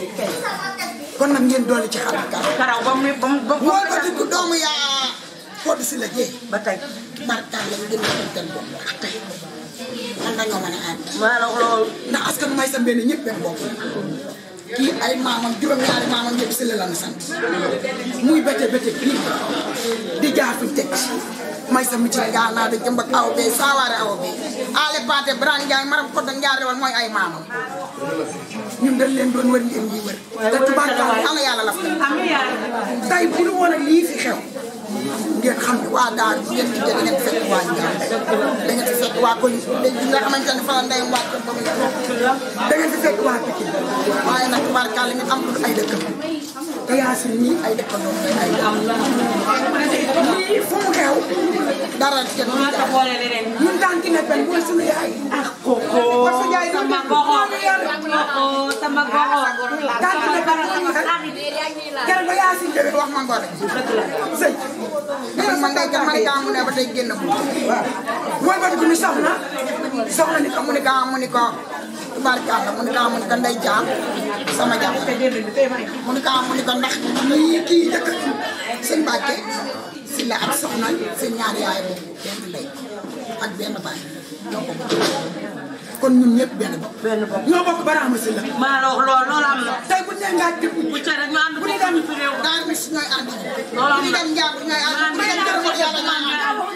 kon nag ngeen doole ci xam karaw ba mu ba mu ba mu ko dugg doomu yaa Codé si la jéeg ba tey barkaal lañ gën a tënk bopp ak tey man dañoo mën a ànd maa la wax loolu ndax askan may sa benn ñëpp benn bopp kii ay maamam juróom-ñaari maamam yëpp si la lan sant muy bété bété kii di jaar fi teg may sa mucc gaa naa da jëmb ak aw bee saawaare aw bee ale paate Birane Ndiaye maram ko da njaar rewal mooy ay maamam ñun dañ leen doon wër ngeen ñuy wër te tubaarkaal yàlla yàlla la fa tey bu ñu woon ak lii fi xew ngeen xam ne waa daar bu ngeen gisee da ngeen fekk waa Ndiaye da ngeen fi fekk waa Koli léegi nga xamante ne fa la ndeyam waa Kër ba muy da ngeen fi fekk waa Pikine waaye nag tubaarkaal li ngeen am lu ay dëkkam te Yacine ñii ay dëkkandoo mooy ay am lii fu mu xew dara kenn du ñu ñun daan ki ne pen mooy suñu yaay ah koko parce que yaay sama goxo sama goxo daan ki ne pen mooy ñu kenn ba Yacine jëlee wax ma ngore sëy man man day kan man kaa mu ne ba tey génn bu mooy ba dugg ni soxna soxna ni ko mu ni kaa mu ni ko tubaarkàlla mu ni kaa mu ni ko ndey jaam sama jaam mu ni kaa mu ni ko ndax lii kii dëkk sëñ Mbàkke si la ak soxna seen ñaari yaay boobu benn ndey ak benn baay ñoo ko bokk kon ñun ñëpp benn bopp benn bopp ñoo bokk baraama si la maa la wax loolu loolu am na tey bu ñu nee ngaa déglu bu ca rek ñu ànd bu ñu dem daal mi si ñooy ànd loolu am na bu ñu dem njàng ñooy ànd bu ñu dem jërëm ak yàlla ñooy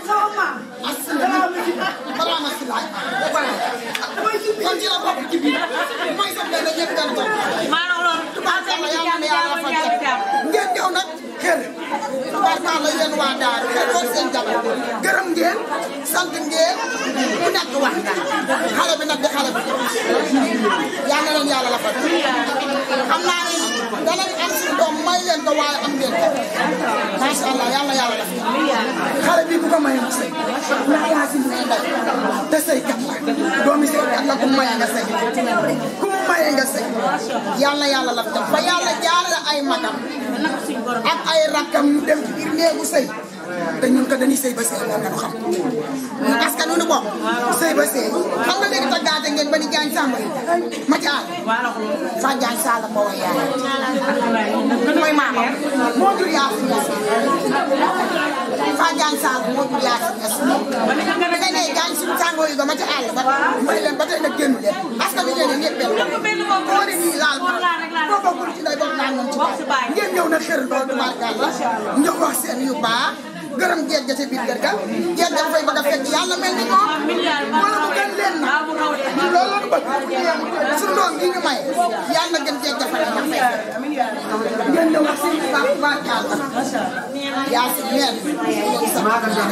ànd baraama si laay kon ci la bokk ci biir mooy sa benn ñëpp benn bopp maa la wax loolu tubaarkàlla yàlla na yàlla fa ngeen ñëw nag xër tubaarkàlla yéen waa Daaru xër loolu seen jabar gërëm ngeen sant ngeen ku nekk wax nga xale bi nag di xale bi yal na leen yàlla la fa xam naa ne danañ am suñu doom may leen ko waaye am ngeen ko macha allah yal na yàlla la xale bi bu ko may mu sëy ndax yaa si may ndey te sëy kat la doomi sëy kat la ku maye nga sëy ku mu maye nga sëy yal na yàlla la fa ba yàlla jaarale ay magam ak ay rakkam ñu dem ci biir néegu sëy te ñun ko dañuy sëy ba sëy moom lañu xam ñun askan wi nu bokk sëy ba sëy xam nga léegi taggaate ngeen ba ni jaañ sàmba yi ma ci àll fa jaañ sàlla moo way yaay mooy maamam moo jur yaa si ñes fa jaañ sàlla moo jur yaa si ñes nga ne jaañ suñu sàngoo yi ba ma ci àll ba may leen ba tey nag génn leen askan wi leen ñëpp benn boo ne nii laal boo bokkul ci day bokk naan moom ci baay ngeen ñëw na xër loolu tubaarkàlla ñoo wax seen yu baax gërëm jeeg ja ca biir kër ga jeeg ja fay bëgg a fekk yàlla mel ni moom wala mu gën leen na loolu la ñu bëgg suñu doom yi ñu may yàlla gën jeeg ja fay na fay ngeen ñëw wax seen yu baax tubaarkàlla yaa si meen ngeen sama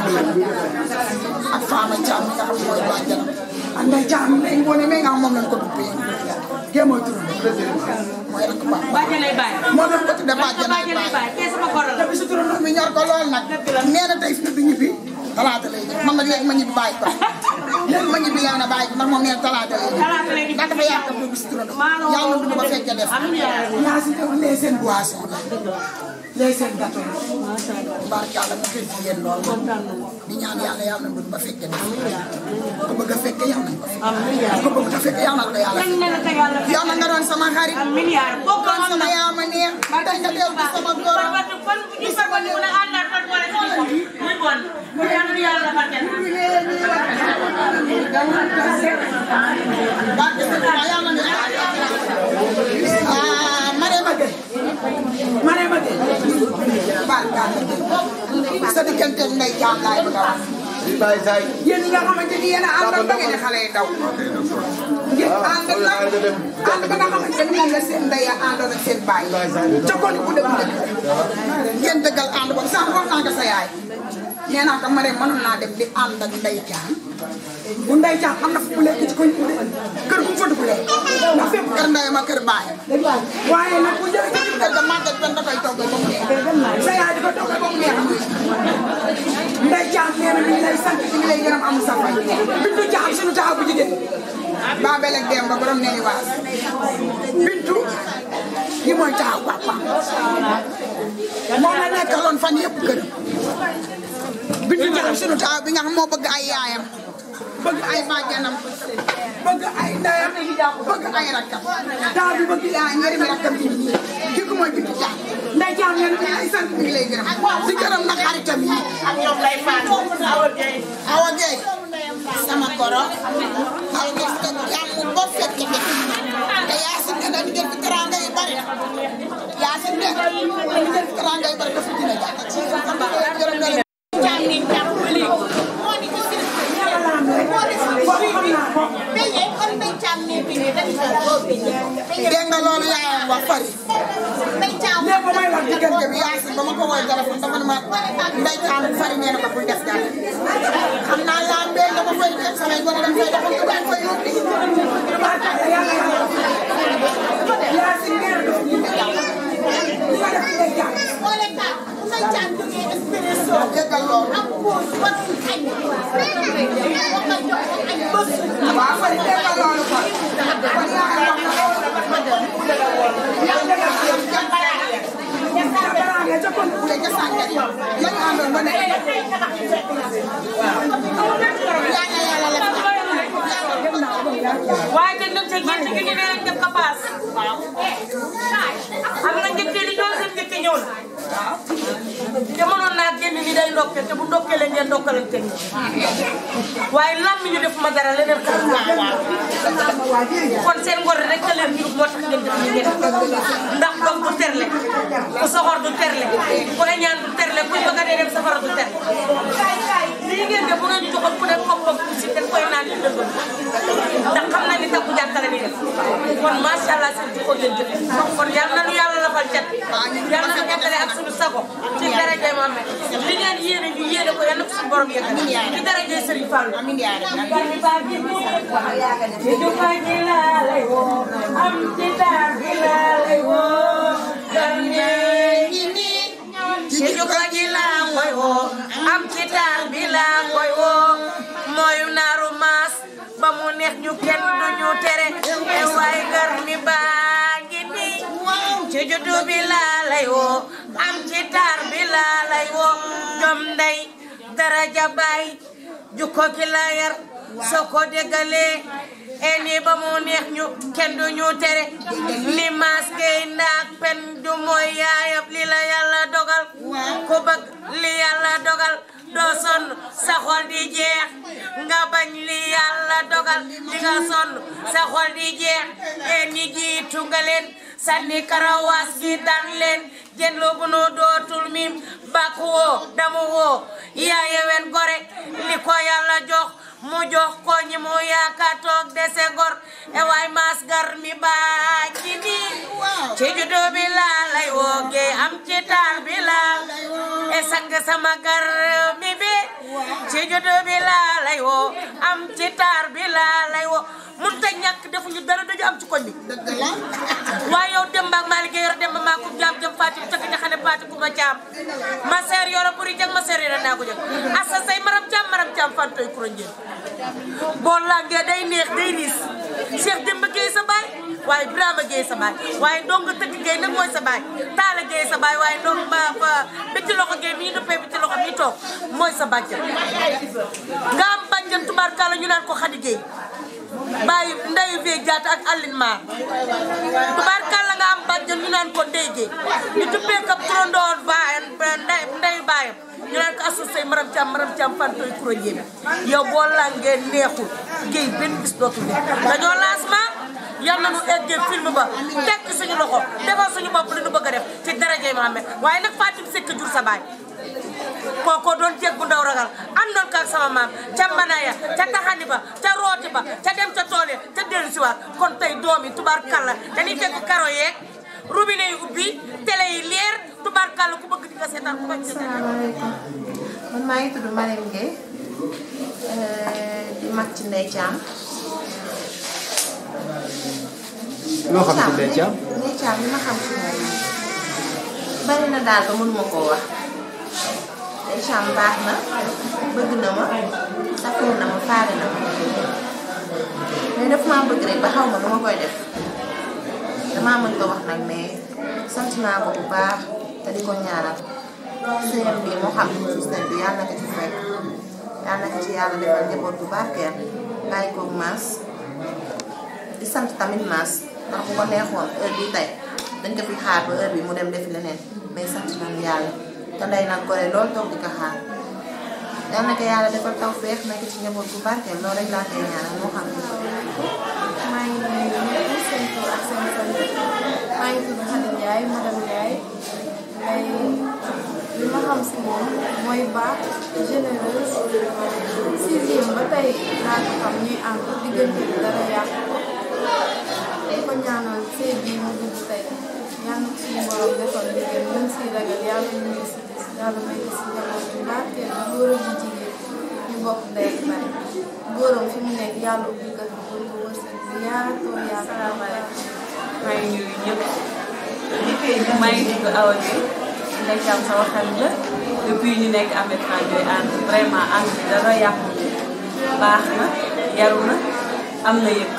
ak Fama Thiam mi nga xam ne mooy bàjjanam ak Ndeye Thiam mi moo ne mais nga xam moom lañ ko duppee kee mooy turam mooy rek baax bàjjanay baay moo doon ko tudde bàjjanay baay kee sama koral te bisu turam mi ñor ko lool nag nee na tey fi bi ñibbi talaata lay ñëw man nag léegi ma ñibbi bàyyi ko léegi ma ñibbi yaa na bàyyi ko ndax moom nee na talaata lay ñëw ndax dafa yàq bu bisu turam yàlla dund ba fekkee def yaa si ñëw lee seen boisson la lee seen gâteau la barke yàlla mu gën ci yéen lool di ñaan yàlla yàlla dund ba fekkee def ko bëgg a fekkee yàlla ko bëgg a fekkee yàlla ko yàlla yow na nga doon sama xarit doon sama yaama neex tey nga teew ci sama góor di sama ñëw ah Marème Gueye Marème Gueye barka sa diggante Ndeye Thiam laay bëgg a wax yéen ñi nga xamante ni yéen a àndal ba ngeen di xale yi daw ngeen ànd nag ànd ba nga xamante ni moom la seen ndey a àndoon ak seen baay ca kon bu dëgg dëgg ngeen dëggal ànd boobu sax wax naa ko sa yaay nee naa ko ma ne mënoon naa dem di ànd ak Ndeye Thiam bu Ndeye Thiam am na fu mu lekk ci koñ bi kër gu mu fa dugg lekk ndax fépp kër ndey ma kër baayam waaye nag bu jëlee ci biir kër ga màggat ben da koy toggal ba mu neex sa yaay di ko toggal ba mu neex Ndeye Thiam nee na mi ngi lay sant mi ngi lay gërëm am sa fay Bintu Thiam suñu taxaw bu jigéen Babel ak Demba borom nee waas Bintu ki mooy taxaw papa moom la nekkaloon fan yëpp këram Bintu Thiam suñu taxaw bi nga xam moo bëgg ay yaayam bëgg ay bàjjanam bëgg ay ndeyam bëgg ay rakkam daa bi bëgg yaay ñëri mi rakkam yi kii ko mooy Bintu Thiam Ndeye Thiam nee na mi ngi lay sant mi ngi lay gërëm di gërëm nag xaritam yi ak ñoom lay faatu Awa Gueye Awa Gueye sama koro ak gis nga jàmm ba fekk fi te Yacine ne dañu jël fi teranga yu bari Yacine ne dañu jël fi teranga yu bari dafa dina jàpp gërëm nga leen dégg nga loolu yaayam wax fari lépp may wax diggante bi Yacine ba ma ko woowee téléphone dama ne ma Ndeye Thiam fari nee na ma bul def dara xam naa laa mbéy dama fay def samay gone dañ fay defal ko dañ fay yóbbi Yacine nee na dafa ñu ne jàmm nga def Ndeye Thiam déggal loolu waaw fari déggal loolu kon kon yaayam wax na loolu waaye te ñun sa gerte gi ñu ne rek def ko paas. am na njëkk li ñoo seen njëkk ñëw na. te mënoon naa génn ni day ndokke te bu ndokkee leen ngeen ndokkalante ni waaye lam mi ñu def ma dara leneen xel kon seen ngor rek ka leen jur moo tax ngeen def ni ngeen ndax doom du terle ku soxor du terle ku ñaan du terle ku bëgg a dee dem safara du terle lii ngeen def bu ngeen joxoon ku ne koppam si dañ koy naan di dëgg ndax xam nañ ni takku jàkkale ni def kon macha allah seen jikko ngeen jëf kon yal na nu yàlla lafal cat yal na nu jàkkale ak suñu sago ci daraja Mohamed li ngeen yéene ñu yéene ko yal na ko suñu borom yëgal ci daraja Serigne Fall amiin yaa rabbi ba gi mu ci jufa gi laa lay woo am ci taar gi laa lay woo gane ngi nii ci jufa gi laa koy woo am ci taar bi laa koy woo mooy naaru maas ba mu neex ñu kenn du ñu tere e waay gar mi baa ngi nii ci juddu bi laa lay woo am ci taar bi laa lay woo jom ndey daraja baay jukko ki la yar soo ko déggalee e nii ba mu neex ñu kenn du ñu tere ni maas gay ndaak pen du mooy yaayab li la yàlla dogal ku bëgg li yàlla dogal doo sonn sa xol di jeex nga bañ li yàlla dogal di nga sonn sa xol di jeex e ni jiitu nga leen sànni karawaas gi daan leen jën lu bu nu dootul mim bak woo damu woo yaa yewen gore li ko yàlla jox mu jox ko ñi mu yaakaar toog dese gor e waay maas gar mi baa ci nii ci juddu bi laa lay wooge am ci taar bi laa e sang sama gar mi bi ci juddu bi laa lay woo am ci taar bi laa lay woo mun ta ñàkk defuñu dara dañu am ci koñ bi waaye yow Demba ak Malick yor Demba maa ko jaam jëm Fatim tëgg ña xam ne Fatim ku ma caam ma seer yoro buri jëg ma seer yoro naa ko jëg asa say maram caam maram caam fantoy kuro njën boo langee day neex day riis Cheikh Demba Gueye sa baay waaye Birama Gueye sa baay waaye dong tëgg Gueye nag mooy sa baay Taala Gueye sa baay waaye dong ba ba bi ci loxo Gueye mi ñu duppee bi ci loxo mi toog mooy sa bàjjan nga am bàjjan tubaarkalla ñu naan ko Khady Gueye bàyyi ndeyu fee jaata ak Aline Mar tubaarkalla nga am bàjjan ñu naan ko Ndeye Gueye ñu duppee kap turandoon baayam ndey ndeyu baayam ñu naan ko asu say maram cam maram cam fantoy kuro njéemi yow boo langee neexul géey benn bis dootul ne dañoo lancement yal na nu eggee film ba teg ci suñu loxo defal suñu bopp li nu bëgg a def ci darajay Mohamed waaye nag Fatim Seck jur sa baay kooko doon jeg bu ndaw ragal àndoon ka ak sama maam ca mbanaya ca taxani ba ca rooti ba ca dem ca tool ya ca dellu si waat kon tey doom yi tubaarkalla dañuy fekk karo yeeg robinet yi ubbi télé yi leer tubaarkalla ku bëgg di nga seetaan ku bañ seetaan maa ngi tudd Marème Gueye di mag ci Ndeye Thiam. loo xam ci Ndeye Thiam. Ndeye Thiam li ma xam ci moom bari na daal ba mënuma koo wax Ndeye Thiam baax na bëgg na ma safoo na ma faale na ma mais daf maa bëgg rek ba xaw ma nu ma koy def damaa mën ko wax nag mais sant naa ko bu baax te di ko ñaanal sëyam bi moo xam ne système bi yàlla na ko ci fekk yàlla na ko ci yàlla defal njaboot bu barkeel bàyyi koog maas di sant tamit maas ndax bu ko neexoon heure bi tey dañ ko fi xaar ba heure bi mu dem defi leneen mais sant nañu yàlla te ndey nag gore loolu toog di ko xaar yàlla na ko yàlla defal taw feex nekk ci njaboot bu barkeel loolu rek laa koy ñaanal moo xam ne maa ngi nuyu ñëpp seen tur ak seen sant maa ngi tudd Khady Ndiaye madame Ndiaye mais li ma xam si moom mooy baax généreuse sixième ba tey laa ko xam ñuy ànd diggante bi dara yàqu ko di ko ñaanal sëy bii mu dugg tey yàlla na suñu borom defal liggéey ñu si ragal yàlla ñu ngi si gis yàlla may gis si njaboot bu barkeel bi góor ak jigéen ñu bokk ndey ak baay góoram fi mu nekk yàlla ubbi ko fi pour ko wërsëg bi yaatoo yaatoo maa ngi nuyu ñëpp maa ngi tudd Awa Gueye Ndeye Thiam sama xarit la depuis ñu nekk Ameth Fall ñooy ànd vraiment ànd bi dara yàqu baax na yaru na am na yëg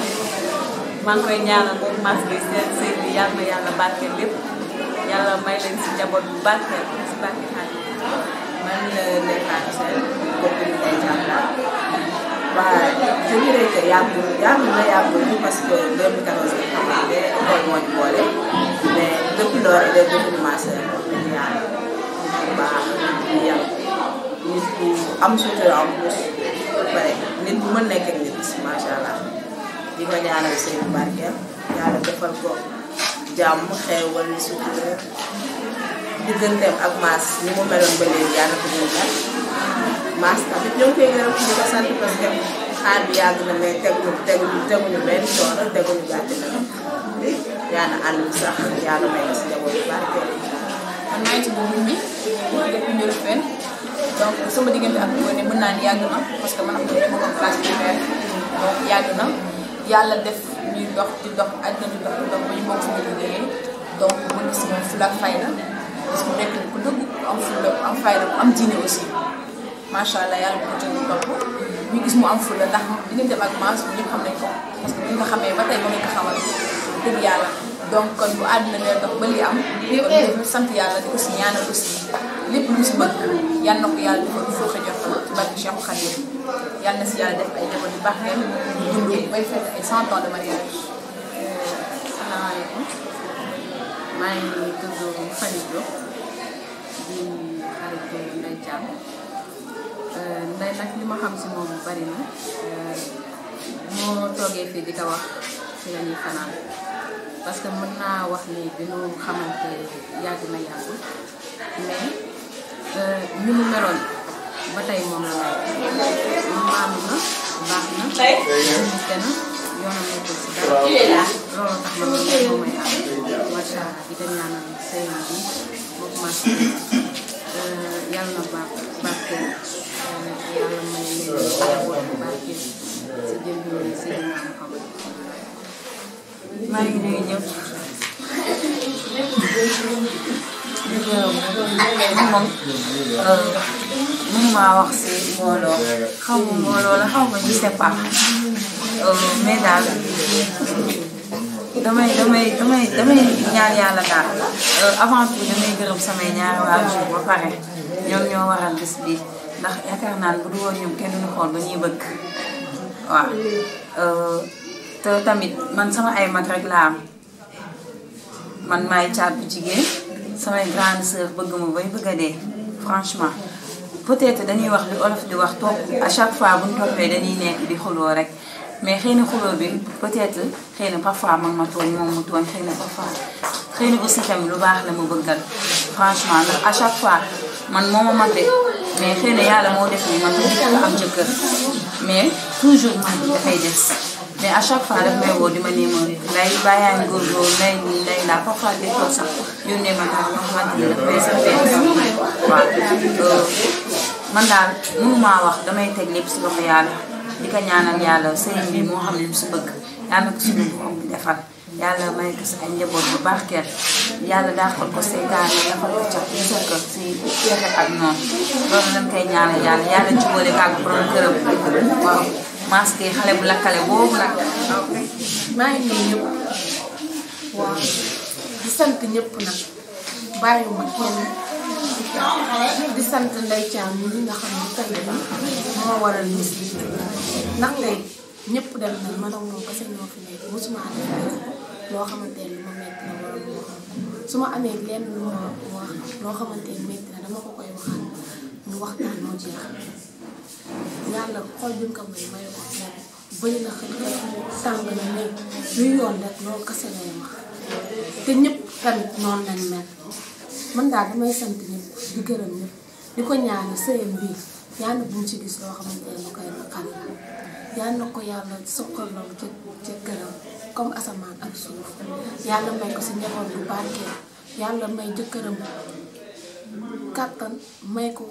maa ngi koy ñaanal moom mas bi seen sëy bi yàlla na yàlla barkeel lépp yàlla may leen si njaboot bu barkeel si barke xaalis man la Ndeye Fatou Sène kooku ñu Ndeye Thiam la waaw je dirais que yàggul yàggul na yàggul parce que 2014 la ñu xamante école moo ñu boole mais depuis lors elle est devenue ma sœur dañu yàlla nit bu baax nit bu yàlla nit bu am sutura en plus ba pare nit bu mën nekk ak nit macha allah di ko ñaanal sëy bu barkeel yàlla defal ko jàmm xeewal sutura digganteem ak maas ni mu meloon ba léegi yàlla ko gën a maas tamit ñoo ngi koy gërëm di ko sant parce que xaar bi yàgg na mais teguñu teguñu teguñu benn coono teguñu gàcce na yàlla ànd bi sax yàlla may na si njaboot bu barkeel man maa ngi tudd Mimi depuis Ndiolofène donc sama diggante ak Ngoné mën naa ni yàgg na parce que man ak moom dama ko classe primaire donc yàgg na yàlla def ñuy dox di dox àddina di dox di dox ba ñu bokk suñu liggéeyee donc mu gis moom fulla ak fayda parce que mu nekk ku dëgg ku am fulla ku am fayda ku am diine aussi macha allah yàlla bu ko jëlee topp ñu gis mu am fulla ndax diggante ak maas bu ñëpp xam nañ ko parce que bu ñu ko xamee ba tey moom lañ ko xamal dëgg yàlla donc kon bu àddina ngay dox ba li am kon dañu sant yàlla di ko si ñaanal aussi lépp lu si bëgg yal na ko yàlla defal foo ko jox ci barke Cheikh Khadim yal na si yàlla def ay jabar yu baax ngeen dund bay fekk ay cent ans de mariage. salaamaaleykum maa ngi tudd Khady Diop di xaritu Ndeye Thiam Ndeye nag li ma xam si moom bari na moo toogee fii di ko wax ci la ñuy fanaan parce que mën naa wax ni bi ñu xamante yàgg na yàggul mais ni mu meloon ba tey moom la mel maanu na baax na te na yoonam nekkul si dara loolu tax ma moom moom may am macha allah di ko ñaanal sëy bi moom macha yàlla na baax barkeel yàlla may leen njaboot bu barkeel si jëm bi si li nga xam maa ngi nuyu ñëpp di gërëm moom mënuma wax si mbooloo xaw ma mbooloo la xaw ma je sais pas mais daal damay damay damay damay ñaan yàlla daal avant tout damay gërëm samay ñaari waajur ba pare ñoom ñoo waral bis bi ndax yaakaar naan bu du woon ñoom kenn duñu xool ba ñuy bëgg waaw te tamit man sama ay mag rek laa am man maay caat bu jigéen samay grande sœur bëgg ma bay bëgg a dee franchement peut-être dañuy wax li olof di wax topp à chaque fois bu ñu toppee dañuy nekk di xuloo rek mais xëy na xuloo bi peut-être xëy na parfois man ma tooñ moom mu tooñ xëy na parfois xëy na aussi tamit lu baax la ma bëggal franchement ndax à chaque fois man moo ma mate mais xëy na yàlla moo def ni man ma am jëkkër mais toujours man dafay des mais à chaque fois daf may woo di ma nii ma nday bàyyaa ngi góorgóorlu nday nii nday laa parfois des fois sax yónnee ma daal yoo xamante ni daf may sax benn waaw man daal mënumaa wax damay teg lépp si loxo yàlla di ko ñaanal yàlla sëriñ bi moo xam ne lu si bëgg yàlla ko suñu borom bi defal yàlla may ko si ay njaboot bu baax kenn yàlla daaxal ko seytaane dafal ko ca musal ko si pexe ak noonu loolu lañ koy ñaanal yàlla yàlla jubóole ko ak borom këram waaw masque xale bu lakkale boobu nag maa ngi nuyu ñëpp waaw di sant ñëpp nag bàyyiwuma kenn di sant Ndeye Thiam mi nga xam ne tey jii moo waral bis bi ndax tey ñëpp dem na ma doon moom kese ñoo fi nekk mosuma def dara loo xamante ne lu ma metti na wala lu ma xam su ma amee lenn lu ma wax loo xamante ne metti na dama ko koy waxal ñu waxtaan moo jeex yàlla xol bi nga ko may may ko moom bëri na xëy na tàng na ne luy yoon rek loolu kese lay wax te ñëpp tamit noonu lañ mel man daal damay sant ñëpp di gërëm ñëpp di ko ñaanal sëyam bii yàlla bu mu ci gis loo xamante ne lu koy naqari yàlla na ko yàlla soqaloo ca ca gërëm comme asamaan ak suuf yàlla may ko si njaboot bu barkeel yàlla may jëkkëram kàttan may ko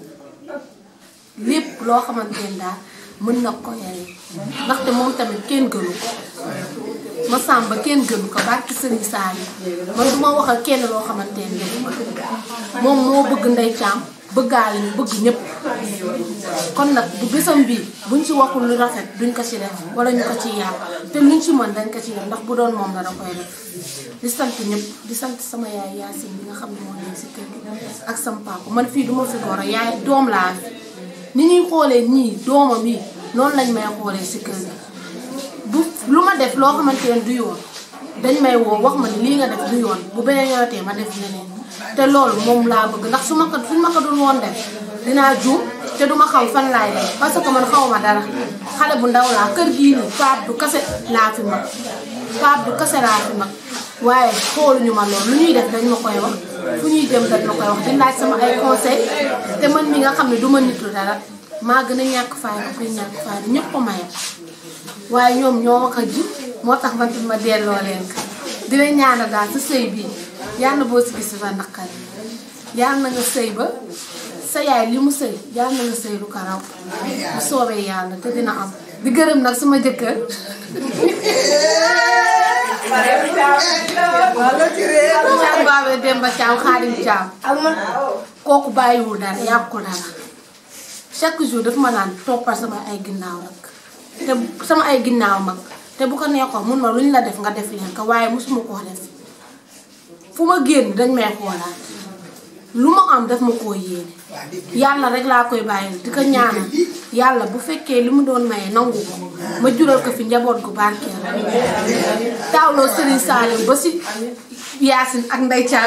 lépp loo xamante ne daal mën na ko yore ndaxte moom tamit kenn gënu ko ma sàmba kenn gënu ko barki sëriñ Saali man du ma waxal kenn loo xamante ne defu ko moom moo bëgg Ndeye Thiam bëggaale ñu bëgg ñëpp kon nag bu bésam bii buñ ci waxul lu rafet duñ ko ci def wala ñu ko ciy yàq te luñ ci mën dañ ko ci def ndax bu doon moom la da koy def di sant ñëpp di sant sama yaay Yacine bi nga xam ne moo nekk si kër gi ak sama papa man fii duma fi door a yaay doom laa fi ni ñuy xoolee ñii doomam yi noonu lañ may xoolee si kër gi bu lu ma def loo xamante ne du yoon dañ may woo wax ma ni lii nga def du yoon bu beneen yoonatee ma def leneen te loolu moom laa bëgg ndax su ma ko suñ ma ko dul woon def dinaa juum te duma xam fan laay def parce que man xawma dara xale bu ndaw laa kër gii nii paap du kase laa fi mag paap du kase laa fi mag waaye xooluñu ma loolu lu ñuy def dañ ma koy wax fu ñuy dem dañ ma koy wax di laaj sama ay conseil te man mi nga xam ne du ma nitu dara maa gën a ñàkk fayda kuy ñàkk fayda ñëpp ko mayam waaye ñoom ñoo wax a ji moo tax man ma delloo leen ko dina ñaanal daal sa sëy bii yàlla boo si gis fa naqari yàlla na nga sëy ba sa yaay li mu sëy yàlla na nga sëy lu ko raw bu soobee yàlla te dina am di gërëm nag sama jëkkër Thiam Babé Demba Thiam Xaadim Thiam kooku bàyyiwul dara yàqu dara chaque jour daf ma naan toppal sama ay ginnaaw rek te sama ay ginnaaw mag te bu ko neexoon mun ma lu ñu la def nga def leen ko waaye mosuma koo def fu ma génn dañ may xoolaat lu ma am daf ma koo yéene yàlla rek laa koy bàyyil di ko ñaanal yàlla bu fekkee li mu doon maye nangu ko ma jural ko fi njaboot gu barkeel taawloo Serigne Saliou ba si Yacine ak Ndeye Thiam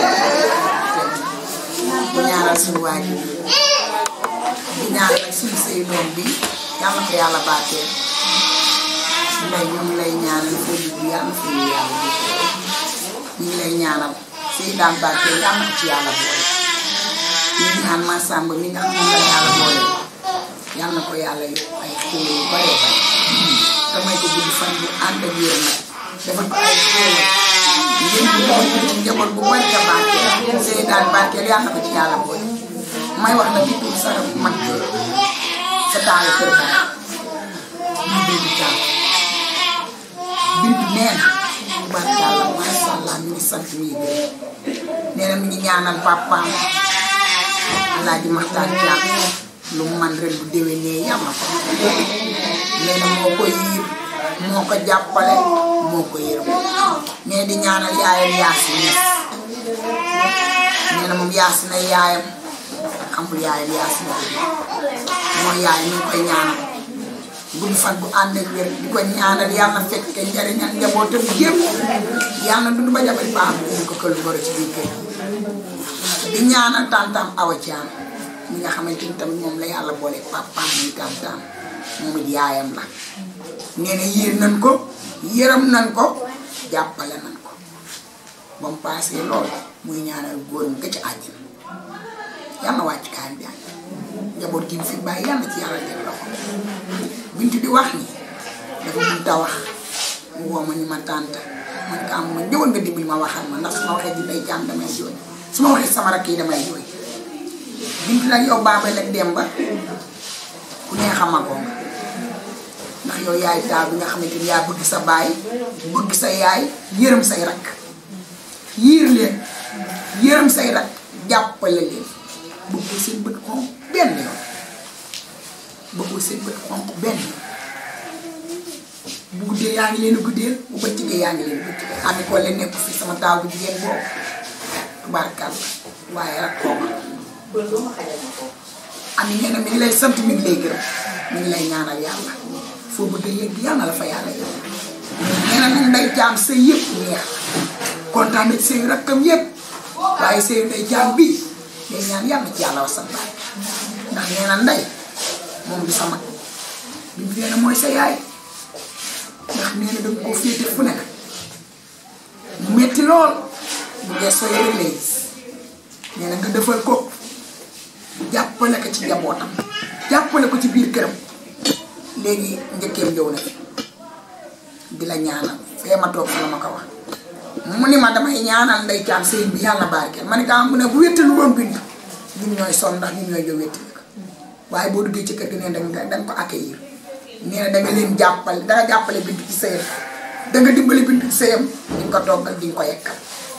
di ñaanal suñu waajur di ñaanal suñu sëy doom bi yàlla ko yàlla barkeel lay ñu ngi lay ñaanal foo dugg yàlla foo ñu yàlla ñu ngi lay ñaanal sëy daan barkeel yàlla ko ci yàlla boole ñu ngi ñaan ma sàmb mi nga xam ne la yàlla boole yàlla na ko yàlla yokk ay xéewal yu bare bare damay ko gudd fan bu ànd ak yéen nag defal ko ay xéewal yéen ñu ko ci njaboot bu bari ka barkeel sëy daan barkeel yàlla ko ci yàlla boole may wax nag ci tur sa mag sa taal kër ba ñu dégg taal bintu nee na barkalla masha Allah mi ngi sant mi ngi gërëm nee na mi ngi ñaanal papaam Alaaji Maxtaan Caam lu mu man ren bu déwénee yàlla ko nee na moo ko yiir moo ko jàppale moo ko yërëm mais di ñaanal yaayam Yaasin Ñas nee na moom Yaasin ay yaayam xamul yaayam Yaasin mooy yaay ñu ngi koy ñaanal gudd fan bu ànd ak wér di ko ñaanal yàlla na fekk njariñal njabootam yëpp yàlla na dund ba jabar baax ñu ko kël goro ci biir kër di ñaanal tantam Awa Thiam mi nga xamante ni tamit moom la yàlla boole papaam muy tantam moom it yaayam la nee na yiir nañ ko yërëm nañ ko jàppale nañ ko ba mu paasee lool muy ñaanal góor nga ci àjjana yàlla na wàcc kaayam bi njaboot gi mu fi bàyyi yàlla ci yàlla teg loxo bintu di wax ni dafa mun ta wax mu woo ma ni ma tànta man ka am ma ñëwal nga dimbali ma waxal ma ndax su ma waxee di day jàmm damay jooy su ma waxee sama rakk yi damay jooy bint nag yow baabal ak Demba ku nee xamagoo nga ndax yow yaay taaw bi nga xamante ni yaa bëgg sa baay bëgg sa yaay yërëm say rakk yiir leen yërëm say rakk jàppale leen bëggul seen bët xonq benn yoon bëggul seen bët xonq benn yoon bu guddee yaa ngi leen a guddeel bu bëccëgee yaa ngi leen a bëccëgee xam ne ko leen nekk fii sama taaw bu jigéen boobu tubaarkàlla waaye rak kooka ami nee na mi ngi lay sant mi ngi lay gërëm mi ngi lay ñaanal yàlla foo bëgg a yëg yàlla la fa yàlla yëg nee na nag nday jaam sëy yëpp neex kontaan na ci sëy rakkam yëpp waaye sëy nday jaam bii day ñaan yàlla ci yàlla wasal baay ndax nee na nday moom du sa mag bi mu nee na mooy sa yaay ndax nee na danga koo féete fu nekk mu metti lool bu gëstoo yëre lay gis nee na nga defal ko jàppale ko ci njabootam jàppale ko ci biir këram léegi njëkkeem ñëw na fi di la ñaanal fee ma toog fa la ma ko wax mu ni ma damay ñaanal ndey caam sëy bi yàlla barkeel ma ne kaa mu ne bu wéttalu woon bind ñun ñooy sonn ndax ñun ñooy jow wéttali ko waaye boo duggee ci kër gi nee danga danga ko accueillir nee na danga leen jàppale danga jàppale bind ci sëyam danga dimbali bind ci sëyam di nga ko toggal di nga ko yekkal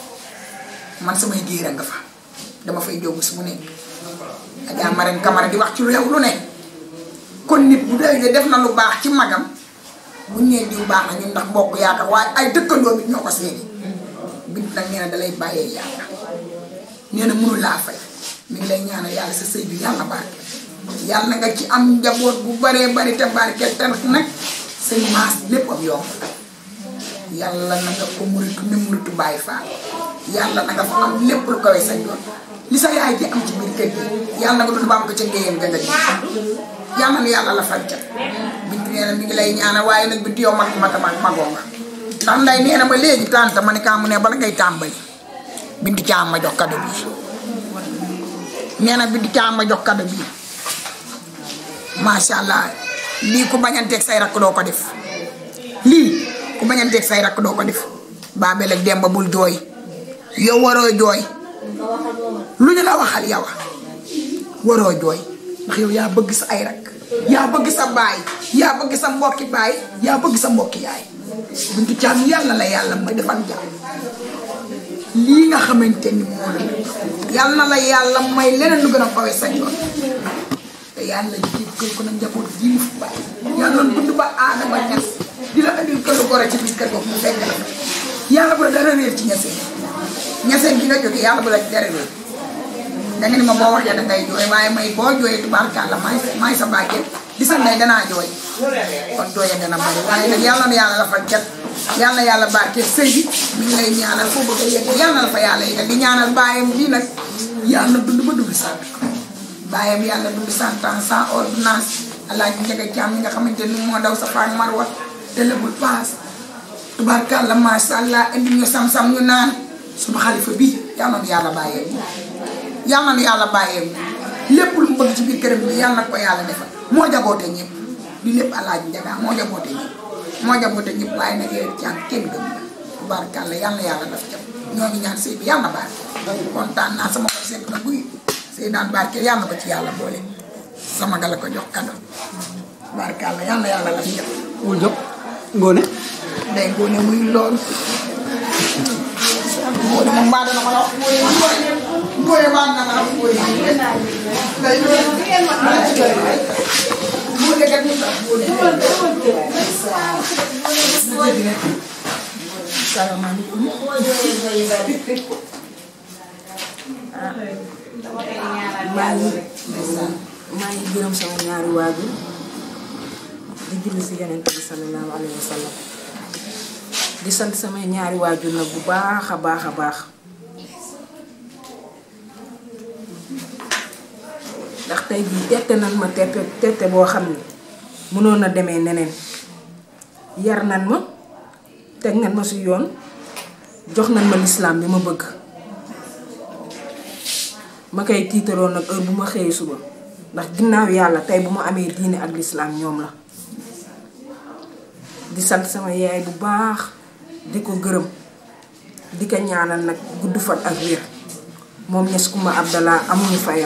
man samay géer a nga fa dama fay jógu su mu nekk Adja Marème Camara di wax ci réew lu ne kon nit bu dee def na lu baax ci magam buñ nee diw baax na ñun ndax mbokk yaakaar waaye ay dëkkandoo bi ñoo ko seeni bint nag nee na dalay bàyyee yàlla nee na mënu laa fay mi ngi lay ñaanal yàlla sa sëy bi yàlla barke yàlla nga ci am njaboot bu baree bari te barke te nag sëy maas lépp am yomb yàlla na nga ko muritu ne muritu bàyyi faa yàlla na nga fa am lépp lu kawee sa yoon li sa yaay ji am ci biir kër gi yàlla na nga dund ba am ko ca ngéyeen ga nga ji yàlla na yàlla la fal ca bintu nee na mi ngi lay ñaanal waaye nag bintu yow mag mag mag magoo nga ndax nday nee na ba léegi tànta ma ne kaa mu ne bala ngay tàmbali bintu caam ma jox kado bii nee na bintu caam ma jox kado bii macha allah lii ku bañanteeg say rakk doo ko def lii ku bañanteeg say rakk doo ko def baabel ak demba bul jooy yow waroo jooy lu ñu la waxal yow waroo jooy ndax yow yaa bëgg sa ay rakk yaa bëgg sa baay yaa bëgg sa mbokki baay yaa bëgg sa mbokki yaay buntu caam yàlla la yàlla may defal jàmm lii nga xamante ni moo la yàlla na la yàlla may leneen lu gën a fawe sa yoon te yàlla jéggal ko na njaboot ji mu fi bàyyi yàlla dund ba aadama ñas di la andil këru gore ci biir kër boobu mu fekk la yàlla bu la dara réer ci ñaseen ñaseen gi nga jóge yàlla bu la dara réer da nga ni ma boo waxee da ngay jooy waaye may boo jooyee tubaarkàlla maay maay sa bàjjen di sa ndey danaa jooy kon jooyee dana bari waaye nag yàlla na yàlla la fa cat yàlla na yàlla barkeel sëy bi mi ngi lay ñaanal foo bëgg a yegg yàlla na la fa yàlla yeggal di ñaanal bàyyam bii nag yàlla dund ba dund sant bàyyam yàlla dund cent ans sans ordonnance alaaji njëga caam mi nga xamante ni moo daw sa faak marwa te lebul paas tubaarkàlla macha allah indi ñu sam-sam ñu naan suñu xalifa bii yàlla na yàlla bàyyee yàlla na yàlla bàyyee lépp lu mu bëgg ci biir këram bi yàlla na ko yàlla defal moo jaboote ñëpp di lépp alaaji njaga moo jaboote ñëpp moo jaboote ñëpp waaye nag yow caam kenn gëm la tubaarkàlla yàlla na yàlla def jam ñoo ngi ñaan sëy bi yàlla na barke kontaan naa sama xol seet na guy sëy naan barke yàlla na ko ci yàlla boole sama gala ko jox kado barkàlla yàlla na yàlla la jëm wul jóg ngoone day ngoone muy loolu ngoone moom mbaa dana ma la wax ngoone ngoone mbaa dana ma la wax ngoone day ngoone kat ñu sax ngoone salaamaaleykum maa ngi maa ngi gërëm sama ñaari waajur di julli si yonent bi sallallahu alayhi wa sallam di sant samay ñaari waajur nag bu baax a baax a baax ndax tey jii tette nan ma tette tette boo xam ne mënoon na demee neneen yar nan ma teg nan ma si yoon jox nan ma lislaam bi ma bëgg ma koy tiitaroon nag heure bu ma xëyee suba ndax ginnaaw yàlla tey bu ma amee diine ak lislaam ñoom la di sant sama yaay bu baax di ko gërëm di ko ñaanal nag gudd fan ak wér moom ñes kuma abdallah amuñu fayam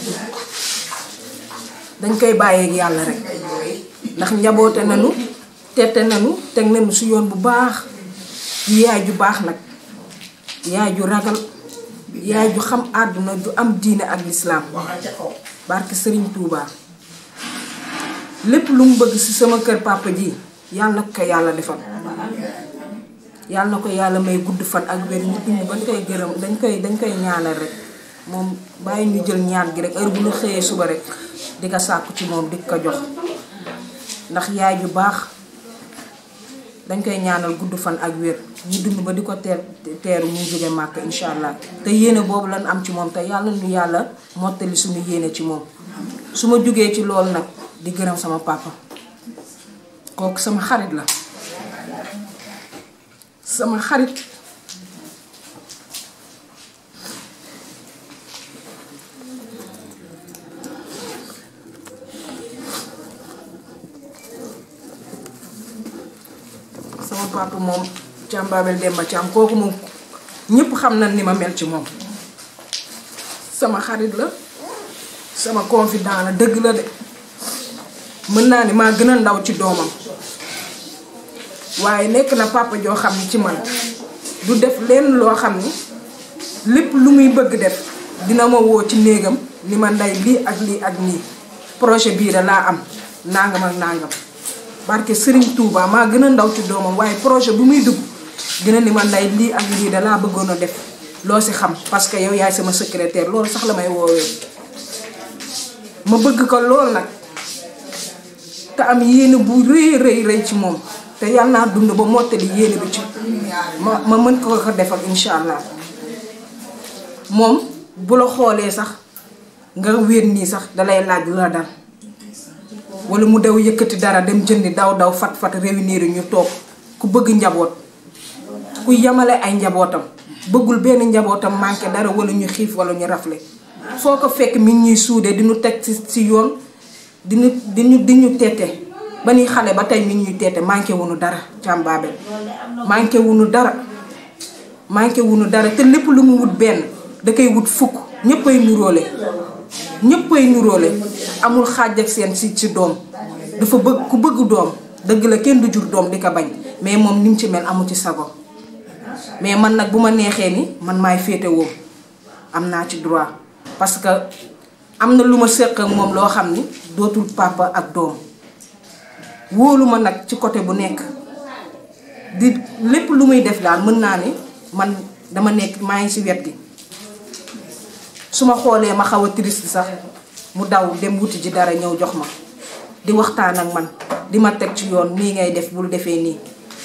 dañ koy bàyyeeg yàlla rek ndax njaboote nañu tette nañu teg nañu si yoon bu baax yaay ju baax nag yaay ju ragal yaay ju xam àdduna ju am diine ak lislaam barke sëriñ Touba lépp lu mu bëgg ci sama kër papa ji yàlla na ko yàlla defal yàlla na ko yàlla may gudd fan ak wér ñu dund bañ koy gërëm dañ koy dañ koy ñaanal rek moom bàyyi ñu jël ñaan gi rek heure bu ñu xëyee suba rek di ko sàkku ci moom di ko jox ndax yaay ju baax dañ koy ñaanal gudd fan ak wér ñu dund ba di ko teer teeru muy jóge màkk incha allah te yéene boobu lan am ci moom te yàlla nu yàlla mottali suñu yéene ci moom su ma jógee ci loolu nag di gërëm sama papa kooku sama xarit la sama xarit sama papa moom Thiam Babel Demba Thiam kooku moom ñëpp xam na ni ma mel ci moom sama xarit la sama confident la dëgg la de mën naa ni maa gën a ndaw ci doomam waaye nekk na papa joo xam ni ci man du def lenn loo xam ni lépp lu muy bëgg def dina ma woo ci néegam ni ma ndey lii ak lii ak nii projet bii da laa am nangam ak nangam barke Serigne Touba maa gën a ndaw ci doomam waaye projet bu muy dugg dina ni ma ndey lii ak lii da laa bëggoon a def loo si xam parce que yow yaay sama secrétaire loolu sax la may woowee ma bëgg ko lool nag te am yéene bu rëy rëy rëy ci moom te yàlla naa dund ba mottali yéene bi ci ma ma mën ko ko defal incha allah moom bu la xoolee sax nga wér nii sax dalay laaj lu la dal wala mu daw yëkkati dara dem jëndi daw daw fat fat réunir ñu toog ku bëgg njaboot ku yamale ay njabootam bëggul benn njabootam manqué dara wala ñu xiif wala ñu rafle foo ko fekk mi ngi ñuy suudee di ñu teg ci ci yoon di ñu di ñu di ñu tete ba ni xale ba tey mi ngi ñuy tete manqué wuñu dara Thiam Babel manqué wuñu dara manqué wuñu dara te lépp lu mu wut benn da koy wut fukk ñëppay nuróole ñëppay nuróole amul xaaj ak seen si ci doom dafa bëgg ku bëgg doom dëgg la kenn du jur doom di ko bañ mais moom ni mu ci mel amu ci sago mais man nag bu ma neexee ni man maay féetewoo am naa ci droit parce que am na lu ma séq ak moom loo xam ni dootul papa ak doom wóolu ma nag ci côté bu nekk di lépp lu muy def daal mën naa ni man dama nekk maa ngi ci wet gi su ma xoolee ma xaw a triste sax mu daw dem wuti ji dara ñëw jox ma di waxtaan ak man di ma teg ci yoon nii ngay def bul defee nii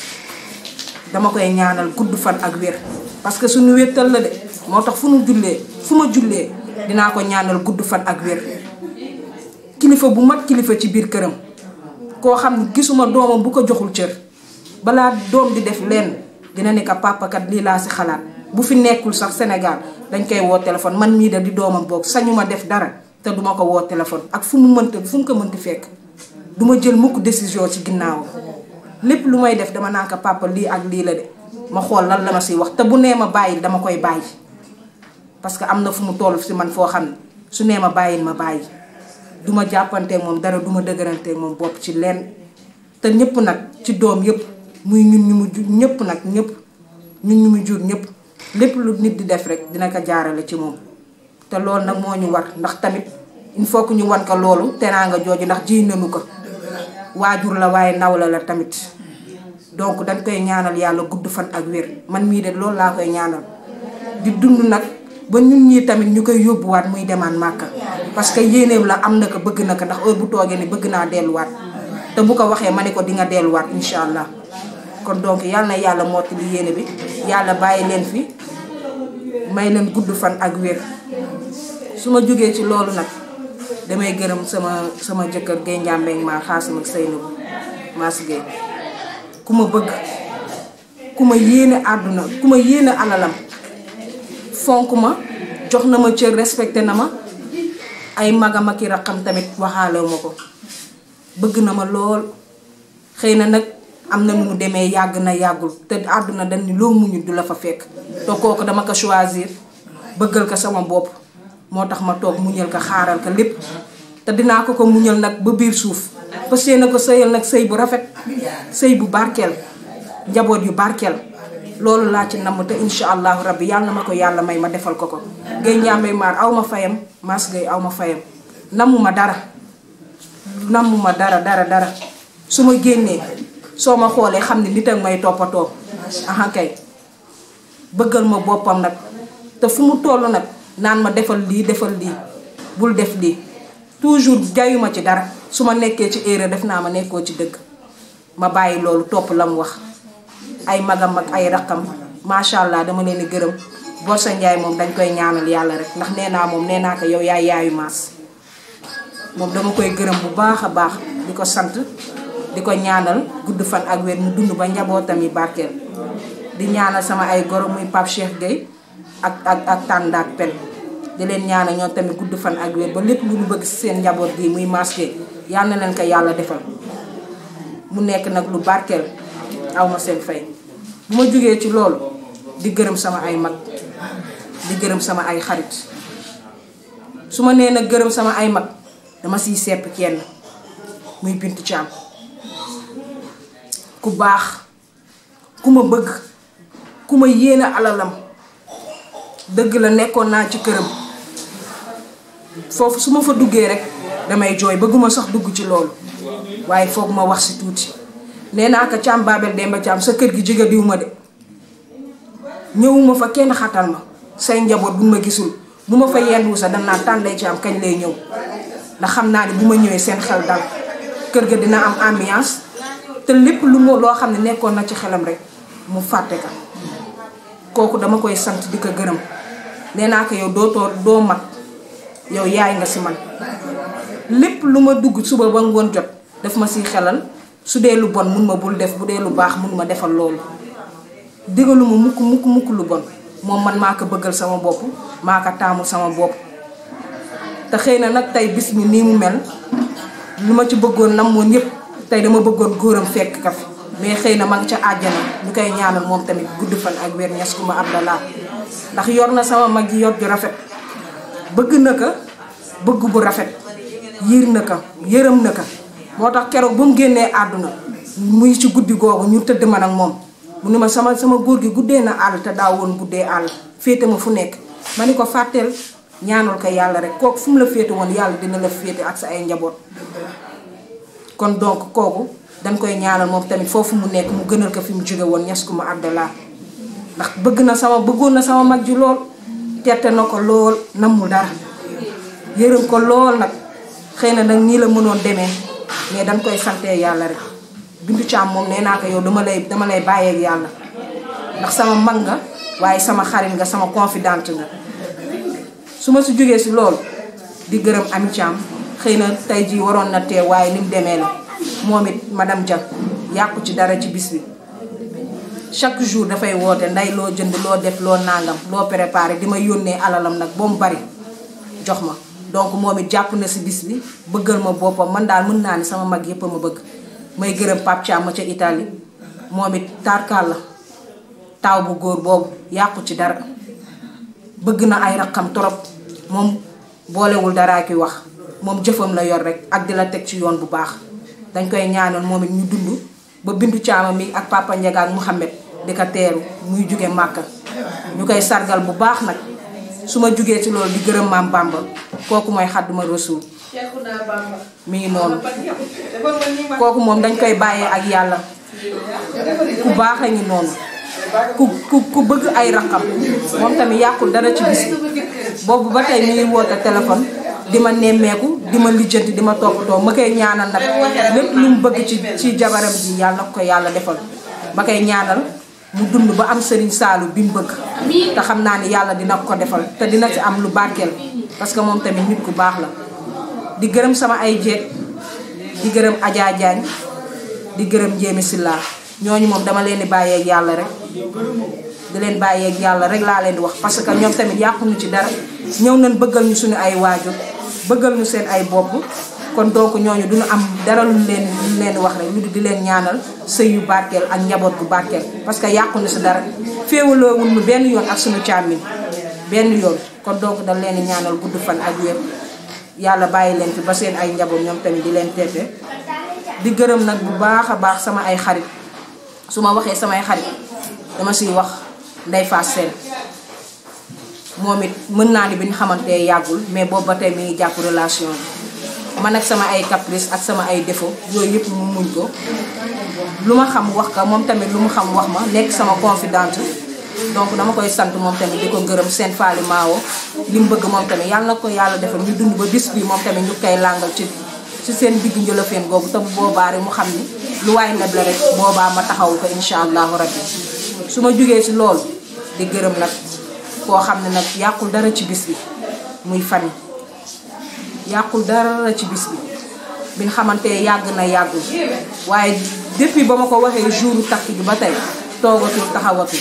dama koy ñaanal gudd fan ak wér parce que suñu wéttal la de moo tax fu nu jullee fu ma jullee dinaa ko ñaanal gudd fan ak wér kilifa bu mat kilifa ci biir këram koo xam ne gisuma doomam bu ko joxul cër balaa doom di def lenn dina ne ko papa kat lii laa si xalaat bu fi nekkul sax Sénégal dañ koy woo téléphone man mii de di doomam boog sañu ma def dara te duma ko woo téléphone ak fu mu mënta fu mu ko mënti fekk duma jël mukk décision ci ginnaaw lépp lu may def dama naan ko papa lii ak lii la de ma xool lan la ma siy wax te bu nee ma bàyyi dama koy bàyyi parce que am na fu mu toll si man foo xam ne su nee ma bàyyi ma bàyyi duma jàppanteeg moom dara duma dëgëranteeg moom bopp ci lenn te ñëpp nag ci doom yëpp muy ñun ñu mu jur ñëpp nag ñëpp ñun ñu mu jur ñëpp lépp lu nit di def rek dina ko jaarale ci moom te loolu nag moo ñu war ndax tamit il faut que ñu wan ko loolu teraanga jooju ndax ji nañu ko waajur la waaye ndaw la la tamit donc dañ koy ñaanal yàlla gudd fan ak wér man mii de loolu laa koy ñaanal di dund nag ba ñun ñii tamit ñu koy yóbbuwaat muy demaan màkka parce que yéeneem la am na ko bëgg na ko ndax heure bu toogee ni bëgg naa delluwaat te bu ko waxee ma ne ko di nga delluwaat incha allah kon donc yàlla na yàlla mottali yéene bi yàlla bàyyi leen fi may leen gudd fan ak wér su ma jógee ci loolu nag damay gërëm sama sama jëkkër Guèye Ndiambé maa xaasam ak Seynabou Mass Guèye ku ma bëgg ku ma yéene àdduna ku ma yéene alalam fonk ma jox na ma cër respecté na ma ay magam ak i raqam tamit waxaale ma ko bëgg na ma lool xëy na nag am na nu mu demee yàgg na yàggul te àdduna dañ ni loo muñu du la fa fekk te kooku dama ko choisir bëggal ko sama bopp moo tax ma toog muñal ko xaaral ko lépp te dinaa ko ko muñal nag ba biir suuf fas yéene ko sëyal nag sëy bu rafet sëy bu barkeel njaboot yu barkeel loolu laa ci namm te incha allahu rabbi yàlla na ma ko yàlla may ma defal ko ko gay ñaambay maar aw ma fayam maas gay aw ma fayam namu ma dara namu ma dara dara dara su ma génnee soo ma xoolee xam ne nit ak may toppatoo aha kay bëggal ma boppam nag te fu mu toll nag naan ma defal lii defal lii bul def lii toujours jayuma ci dara su ma nekkee ci erreur def naa ma nekkoo ci dëgg ma bàyyi loolu topp la mu wax ay magam ak ay raqam macha allah dama leen di gërëm Borsa Njaay moom dañ koy ñaanal yàlla rek ndax nee naa moom nee naa ko yow yaay yaayu maas moom dama koy gërëm bu baax a baax di ko sant di ko ñaanal gudd fan ak wér mu dund ba njabootam yi barkeel di ñaanal sama ay goro muy Pape Cheikh Gueye ak ak ak Tanda ak Pen di leen ñaanal ñoom tamit gudd fan ak wér ba lépp lu ñu bëgg si seen njaboot gi muy maas Gueye yal na leen ko yàlla defal mu nekk nag lu barkeel aw ma seen fay bu ma jógee ci loolu di gërëm sama ay mag di gërëm sama ay xarit su ma nee nag gërëm sama ay mag dama siy sepp kenn muy Bintu Caam ku baax ku ma bëgg ku ma yéene alalam dëgg la nekkoon naa ci këram foofu su ma fa duggee rek damay jooy bëgguma sax dugg ci loolu waaye foog ma wax si tuuti nee naa ko Caam Babel Demba Caam sa kër gi jege diw ma de ñëwuma fa kenn xatal ma say njaboot bu ma gisul bu ma fa yendu sa dam naa tànday Caam kañ lay ñëw ndax xam naa ne bu ma ñëwee seen xel dal kër ga dina am ambiance te lépp lu mu loo xam ne nekkoon na ci xelam rek mu fàtte ka kooku dama koy sant di ko gërëm nee naa ko yow dootoo doo mag yow yaay nga si man lépp lu ma dugg suba ba ngoon jot daf ma siy xelal su dee lu bon mun ma bul def bu dee lu baax mun ma defal loolu digalu ma mukk mukk mukk lu bon moom man maa ko bëggal sama bopp maa ko taamul sama bopp te xëy na nag tey bis mi nii mu mel lu ma ci bëggoon namoon yépp tey dama bëggoon góoram fekk ka fi mais xëy na ma nga ca àjjana ñu koy ñaanal moom tamit gudd fan ak wér ñas kuma abdallah ndax yor na sama mag yi yor ju rafet bëgg na ko bëgg bu rafet yiir na ko yërëm na ko moo tax keroog ba mu génnee àdduna muy ci guddi googu ñu tëdd man ak moom mu ne ma sama sama góor gi guddee na àll te daa woon guddee àll féete ma fu nekk ma ni ko fàtteel ñaanal ko yàlla rek kooku fu mu la féete woon yàlla dina la féete ak sa ay njaboot kon donc kooku dañ koy ñaanal moom tamit foofu mu nekk mu gënal ko fi mu jóge woon ñas ku ma abdallah ndax bëgg na sama bëggoon na sama mag ji lool tette na ko lool namul dara yërëm ko lool nag xëy na nag nii la mënoon demee mais dañ koy santee yàlla rek bindu caam moom nee naa ko yow dama lay dama lay bàyyeeg yàlla ndax sama mag nga waaye sama xarit nga sama confidente nga su ma si jógee si loolu di gërëm ami caam xëy na tey jii waroon na tee waaye ni mu demee la moom it madame Dia yàqu ci dara ci bis bi chaque jour dafay woote nday loo jënd loo def loo nangam loo préparé di ma yónnee alalam nag ba mu bari jox ma donc moom it jàpp na si bis bi bëggal ma boppam man daal mën naa ni sama mag yépp a ma bëgg may gërëm Pape Thiam ma ca Italie moom it tarkaal la taaw bu góor boobu yàqu ci dara bëgg na ay raqam torop moom boolewul daraa ki wax moom jëfam la yor rek ak di la teg ci yoon bu baax dañ koy ñaanal moom it ñu dund ba bindu caama mi ak papa Ndiaga ak Mouhamed di ko teeru muy jóge Màkka ñu koy sargal bu baax nag su ma jugee ci loolu di gërëm maam Bamba kooku mooy xadduma rasul mi ngi noonu kooku moom dañ koy bàyyee ak yàlla ku baax a ngi noonu ku ku ku bëgg ay raqam moom tamit yàqul dara ci bis bi boobu ba tey mi ngi woote téléphone di ma nemmeeku di ma lijjanti di ma toppatoo ma koy ñaanal nag lépp lu mu bëgg ci ci jabaram ji yàlla na ko yàlla defal ma koy ñaanal mu dund ba am sëriñ saalu bi mu bëgg te xam naa ni yàlla dina ko defal te dina ci am lu barkeel parce que moom tamit nit ku baax la di gërëm sama ay jeeg di gërëm Adja Diagne di gërëm Jéemi Silla ñooñu moom dama leen di bàyyeeg yàlla rek di leen bàyyeeg yàlla rek laa leen di wax parce que ñoom tamit yàquñu ci dara ñëw nañ bëggal ñu suñu ay waajur bëggal ñu seen ay bopp kon donc ñooñu duñu am dara lu leen lu leen wax rek lu di leen ñaanal sëy yu barkeel ak njaboot bu barkeel parce que yàquñu si dara féewaloowul ñu benn yoon ak suñu càmmiñ benn yoon kon donc dañ leen di ñaanal gudd fan ak wér yàlla bàyyi leen fi ba seen ay njaboot ñoom tamit di leen teete di gërëm nag bu baax a baax sama ay xarit su ma waxee samay xarit dama siy wax Ndeye Fass Sène moom it mën naa ni bi ñu xamante yàggul mais boobu ba tey mi ngi jàpp relation bi man ak sama ay caprice ak sama ay défaut yooyu yëpp mu muñ ko lu ma xam wax ka moom tamit lu mu xam wax ma nekk sama confidente donc dama koy sant moom tamit di ko gërëm seen faali maawo li mu bëgg moom tamit yàlla na ko yàlla defal ñu dund ba bis bi moom tamit ñu koy làngal ci ci seen digg njëlafeen googu te bu boobaa rek mu xam ni lu waay neb la rek boobaa ma taxaw ko incha allahu rabbi su ma jugee si loolu di gërëm nag koo xam ne nag yàqul dara ci bis bi muy fan yàqul dara ci bis bi biñ xamante yàgg na yàggul waaye depuis ba ma ko waxee jour takk gi ba tey toogatul taxawatul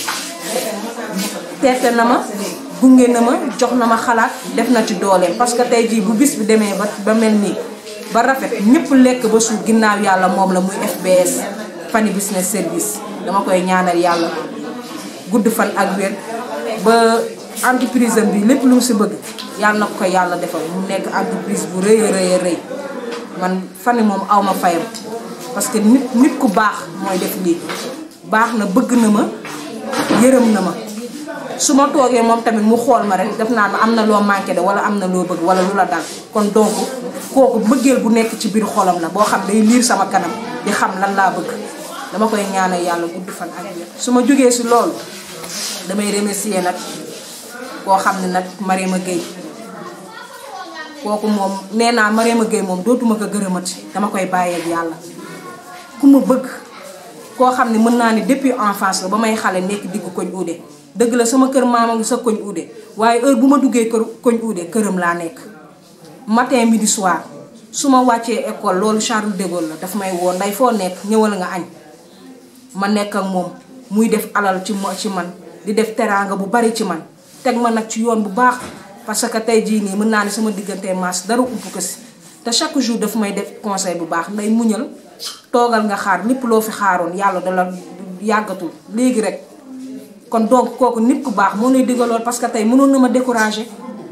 teete na ma gunge na ma jox na ma xalaat def na ci dooleem parce que tey jii bu bis bi demee ba ba mel nii ba rafet ñëpp lekk ba suur ginnaaw yàlla moom la muy FBS Fani Business Service dama koy ñaanal yàlla gudd fan ak wér ba entreprise am bi lépp lu mu si bëgg yàlla na ko yàlla defal mu nekk entreprise bu rëy a rëy a rëy man Fani moom aw ma fayam parce que nit nit ku baax mooy def lii baax na bëgg na ma yërëm na ma su ma toogee moom tamit mu xool ma rek def naa ma am na loo manqué de wala am na loo bëgg wala lu la dal kon donc kooku mbëggeel bu nekk ci biir xolam la boo xam day liir sama kanam di xam lan laa bëgg dama koy ñaanal yàlla gudd fan ak wér su ma jógee si loolu damay remercier nag koo xam ne nag Mariama Gueye kooku moom nee naa Mariama Gueye moom dootuma ko gërëmati dama koy bàyyeeg yàlla ku ma bëgg koo xam ne mën naa ne depuis enfance la ba may xale nekk diggu koñ uude dëgg la sama kër maama ngi sa koñ uude waaye heure bu ma duggee kër koñ uude këram laa nekk matin midi soir su ma wàccee école loolu Charles de Gaulle la daf may woo nday foo nekk ñëwal nga añ ma nekk ak moom muy def alal ci mo ci man di def teraanga bu bari ci man teg ma nag ci yoon bu baax parce que tey jii nii mën naa ne sama diggante maas dara ump ko si te chaque jour daf may def conseil bu baax nday muñal toogal nga xaar lépp loo fi xaaroon yàlla dala yàggatul léegi rek kon donc kooku nit ku baax moo lay digalool parce que tey mënoon na ma décourager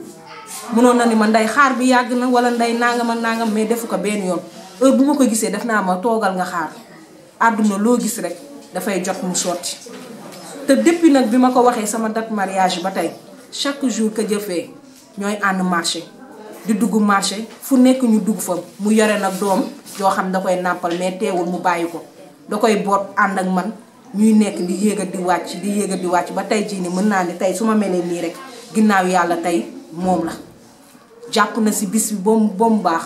mënoon na ni ma nday xaar bi yàgg na wala nday nangam ak nangam mais defu ko benn yoon heure bu ma ko gisee def naa ma toogal nga xaar àdduna loo gis rek dafay jot mu sotti te depuis nag bi ma ko waxee sama date mariage ba tey chaque jour que jëfee ñooy ànd marché di dugg marché fu nekk ñu dugg fa mu yore nag doom yoo xam da koy nàmpal mais teewul mu bàyyi ko da koy boot ànd ak man ñuy nekk di yéegal di wàcc di yéegal di wàcc ba tey jii ni mën naa ni tey su ma melee nii rek ginnaaw yàlla tey moom la jàpp na si bis bi ba mu ba mu baax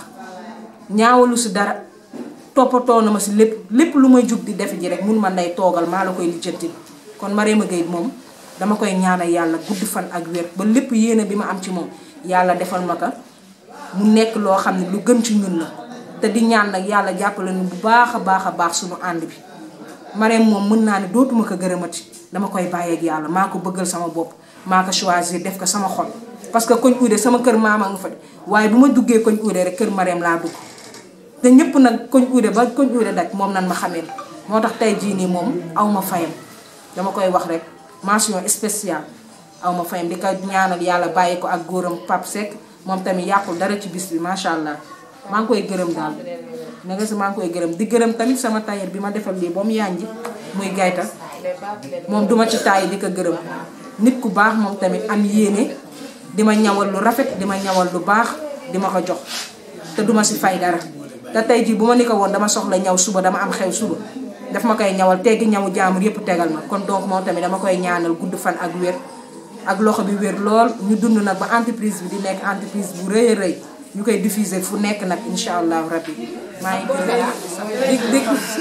ñaawalu si dara toppatoo na ma si lépp lépp lu may jug di def ji rek mun ma nday toogal maa la koy lijjanti kon Mariama Gueye moom dama koy ñaanal yàlla gudd fan ak wér ba lépp yéene bi ma am ci moom yàlla defal ma ko mu nekk loo xam ne lu gën ci ñun la te di ñaan nag yàlla jàppale nu bu baax a baax a baax suñu ànd bi Marème moom mën naa ne dootuma ko gërëmati dama koy bàyyeeg yàlla maa ko bëggal sama bopp maa ko choisir def ko sama xol parce que koñ uude sama kër maama nga fa de waaye bu ma duggee koñ uude rek kër Marème laa dugg te ñëpp nag koñ uude ba koñ uude daj moom nan ma xamee moo tax tey jii nii moom aw ma fayam dama koy wax rek mention spéciale aw ma fayam di ko ñaanal yàlla bàyyi ko ak góoram Pape Seck moom tamit yàqul dara ci bis bi macha allah maa ngi koy gërëm daal na nga si maa ngi koy gërëm di gërëm tamit sama tailleur bi ma defal lii ba mu yànji muy gayta moom duma ci taay di ko gërëm nit ku baax moom tamit am yéene di ma ñawal lu rafet di ma ñawal lu baax di ma ko jox te duma si fay dara te tey jii bu ma ni ko woon dama soxla ñaw suba dama am xew suba daf ma koy ñawal teggi ñawu jaamur yépp tegal ma kon donc moom tamit dama koy ñaanal gudd fan ak wér ak loxo bi wér lool ñu dund nag ba entreprise bi di nekk entreprise bu rëy a rëy ñu koy diffuser fu nekk nag incha allahu rabbi maa ngi gërëm di di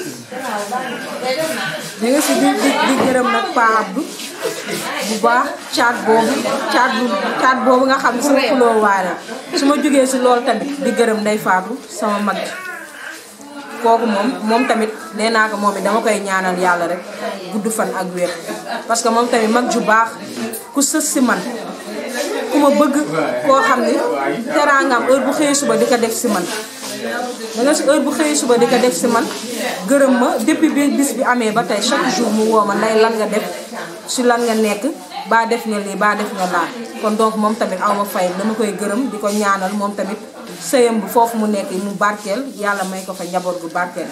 di nga si di di di gërëm nag Pa Abdou bu baax caat boobu caat bu caat boobu nga xam ne sama xuloo waare su ma jógee si loolu tamit di gërëm Ndey Faatu sama mag kooku moom moom tamit nee naa ko moom it dama koy ñaanal yàlla rek gudd fan ak wér parce que moom tamit mag ju baax ku sës si man ku ma bëgg koo xam ni teraangam heure bu xëyee suba di ko def si man da nga si heure bu xëyee suba di ko def si man gërëm ma depuis bi bis bi amee ba tey chaque jour mu woo ma nday lan nga def si lan nga nekk baa def nga lii baa def nga laa kon donc moom tamit aw ma fay dama koy gërëm di ko ñaanal moom tamit sëyam bi foofu mu nekk mu barkeel yàlla may ko fa njaboot gu barkeel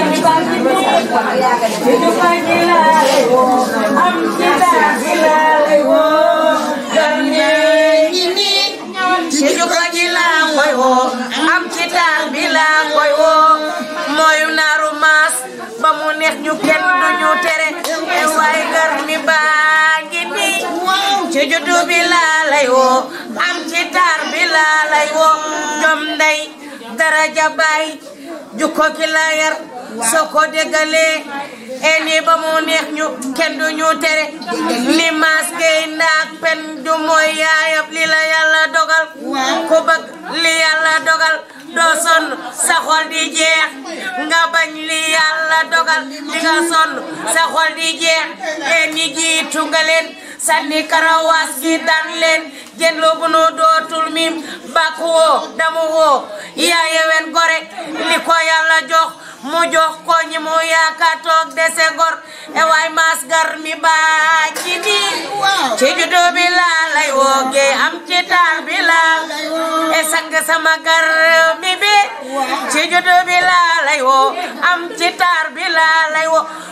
ci jukko ji laa koy woo am ci taal bi laa koy woo mooyu naaru maas ba mu neex ñu kenn du ñu tere e waay gar mi baa ngi nii ci juddu bi laa lay woo am ci taar bi laa lay woo jom ndey daraja baay jukko ki la yar soo ko déggalee e nii ba mu neex ñu kenn du ñu tere li maas gay ndaak pen du mooy yaayab li la yàlla dogal ku bëgg li yàlla dogal doo sonn sa xol di jeex nga bañ li yàlla dogal di nga sonn sa xol di jeex e ni jiitu nga leen sànni karawaas gi daan leen jën loo bu nu dootul mim bàkk woo damu woo yaa yewen gore li ko yàlla jox mu jox ko ñi mu yaakaar toog dese gor e waay maas gar mi baa ci nii ci juddu bi laa lay wooge am ci taar bi laa e sang sama gar mi bi ci juddu bi laa lay woo am ci taar bi laa lay woo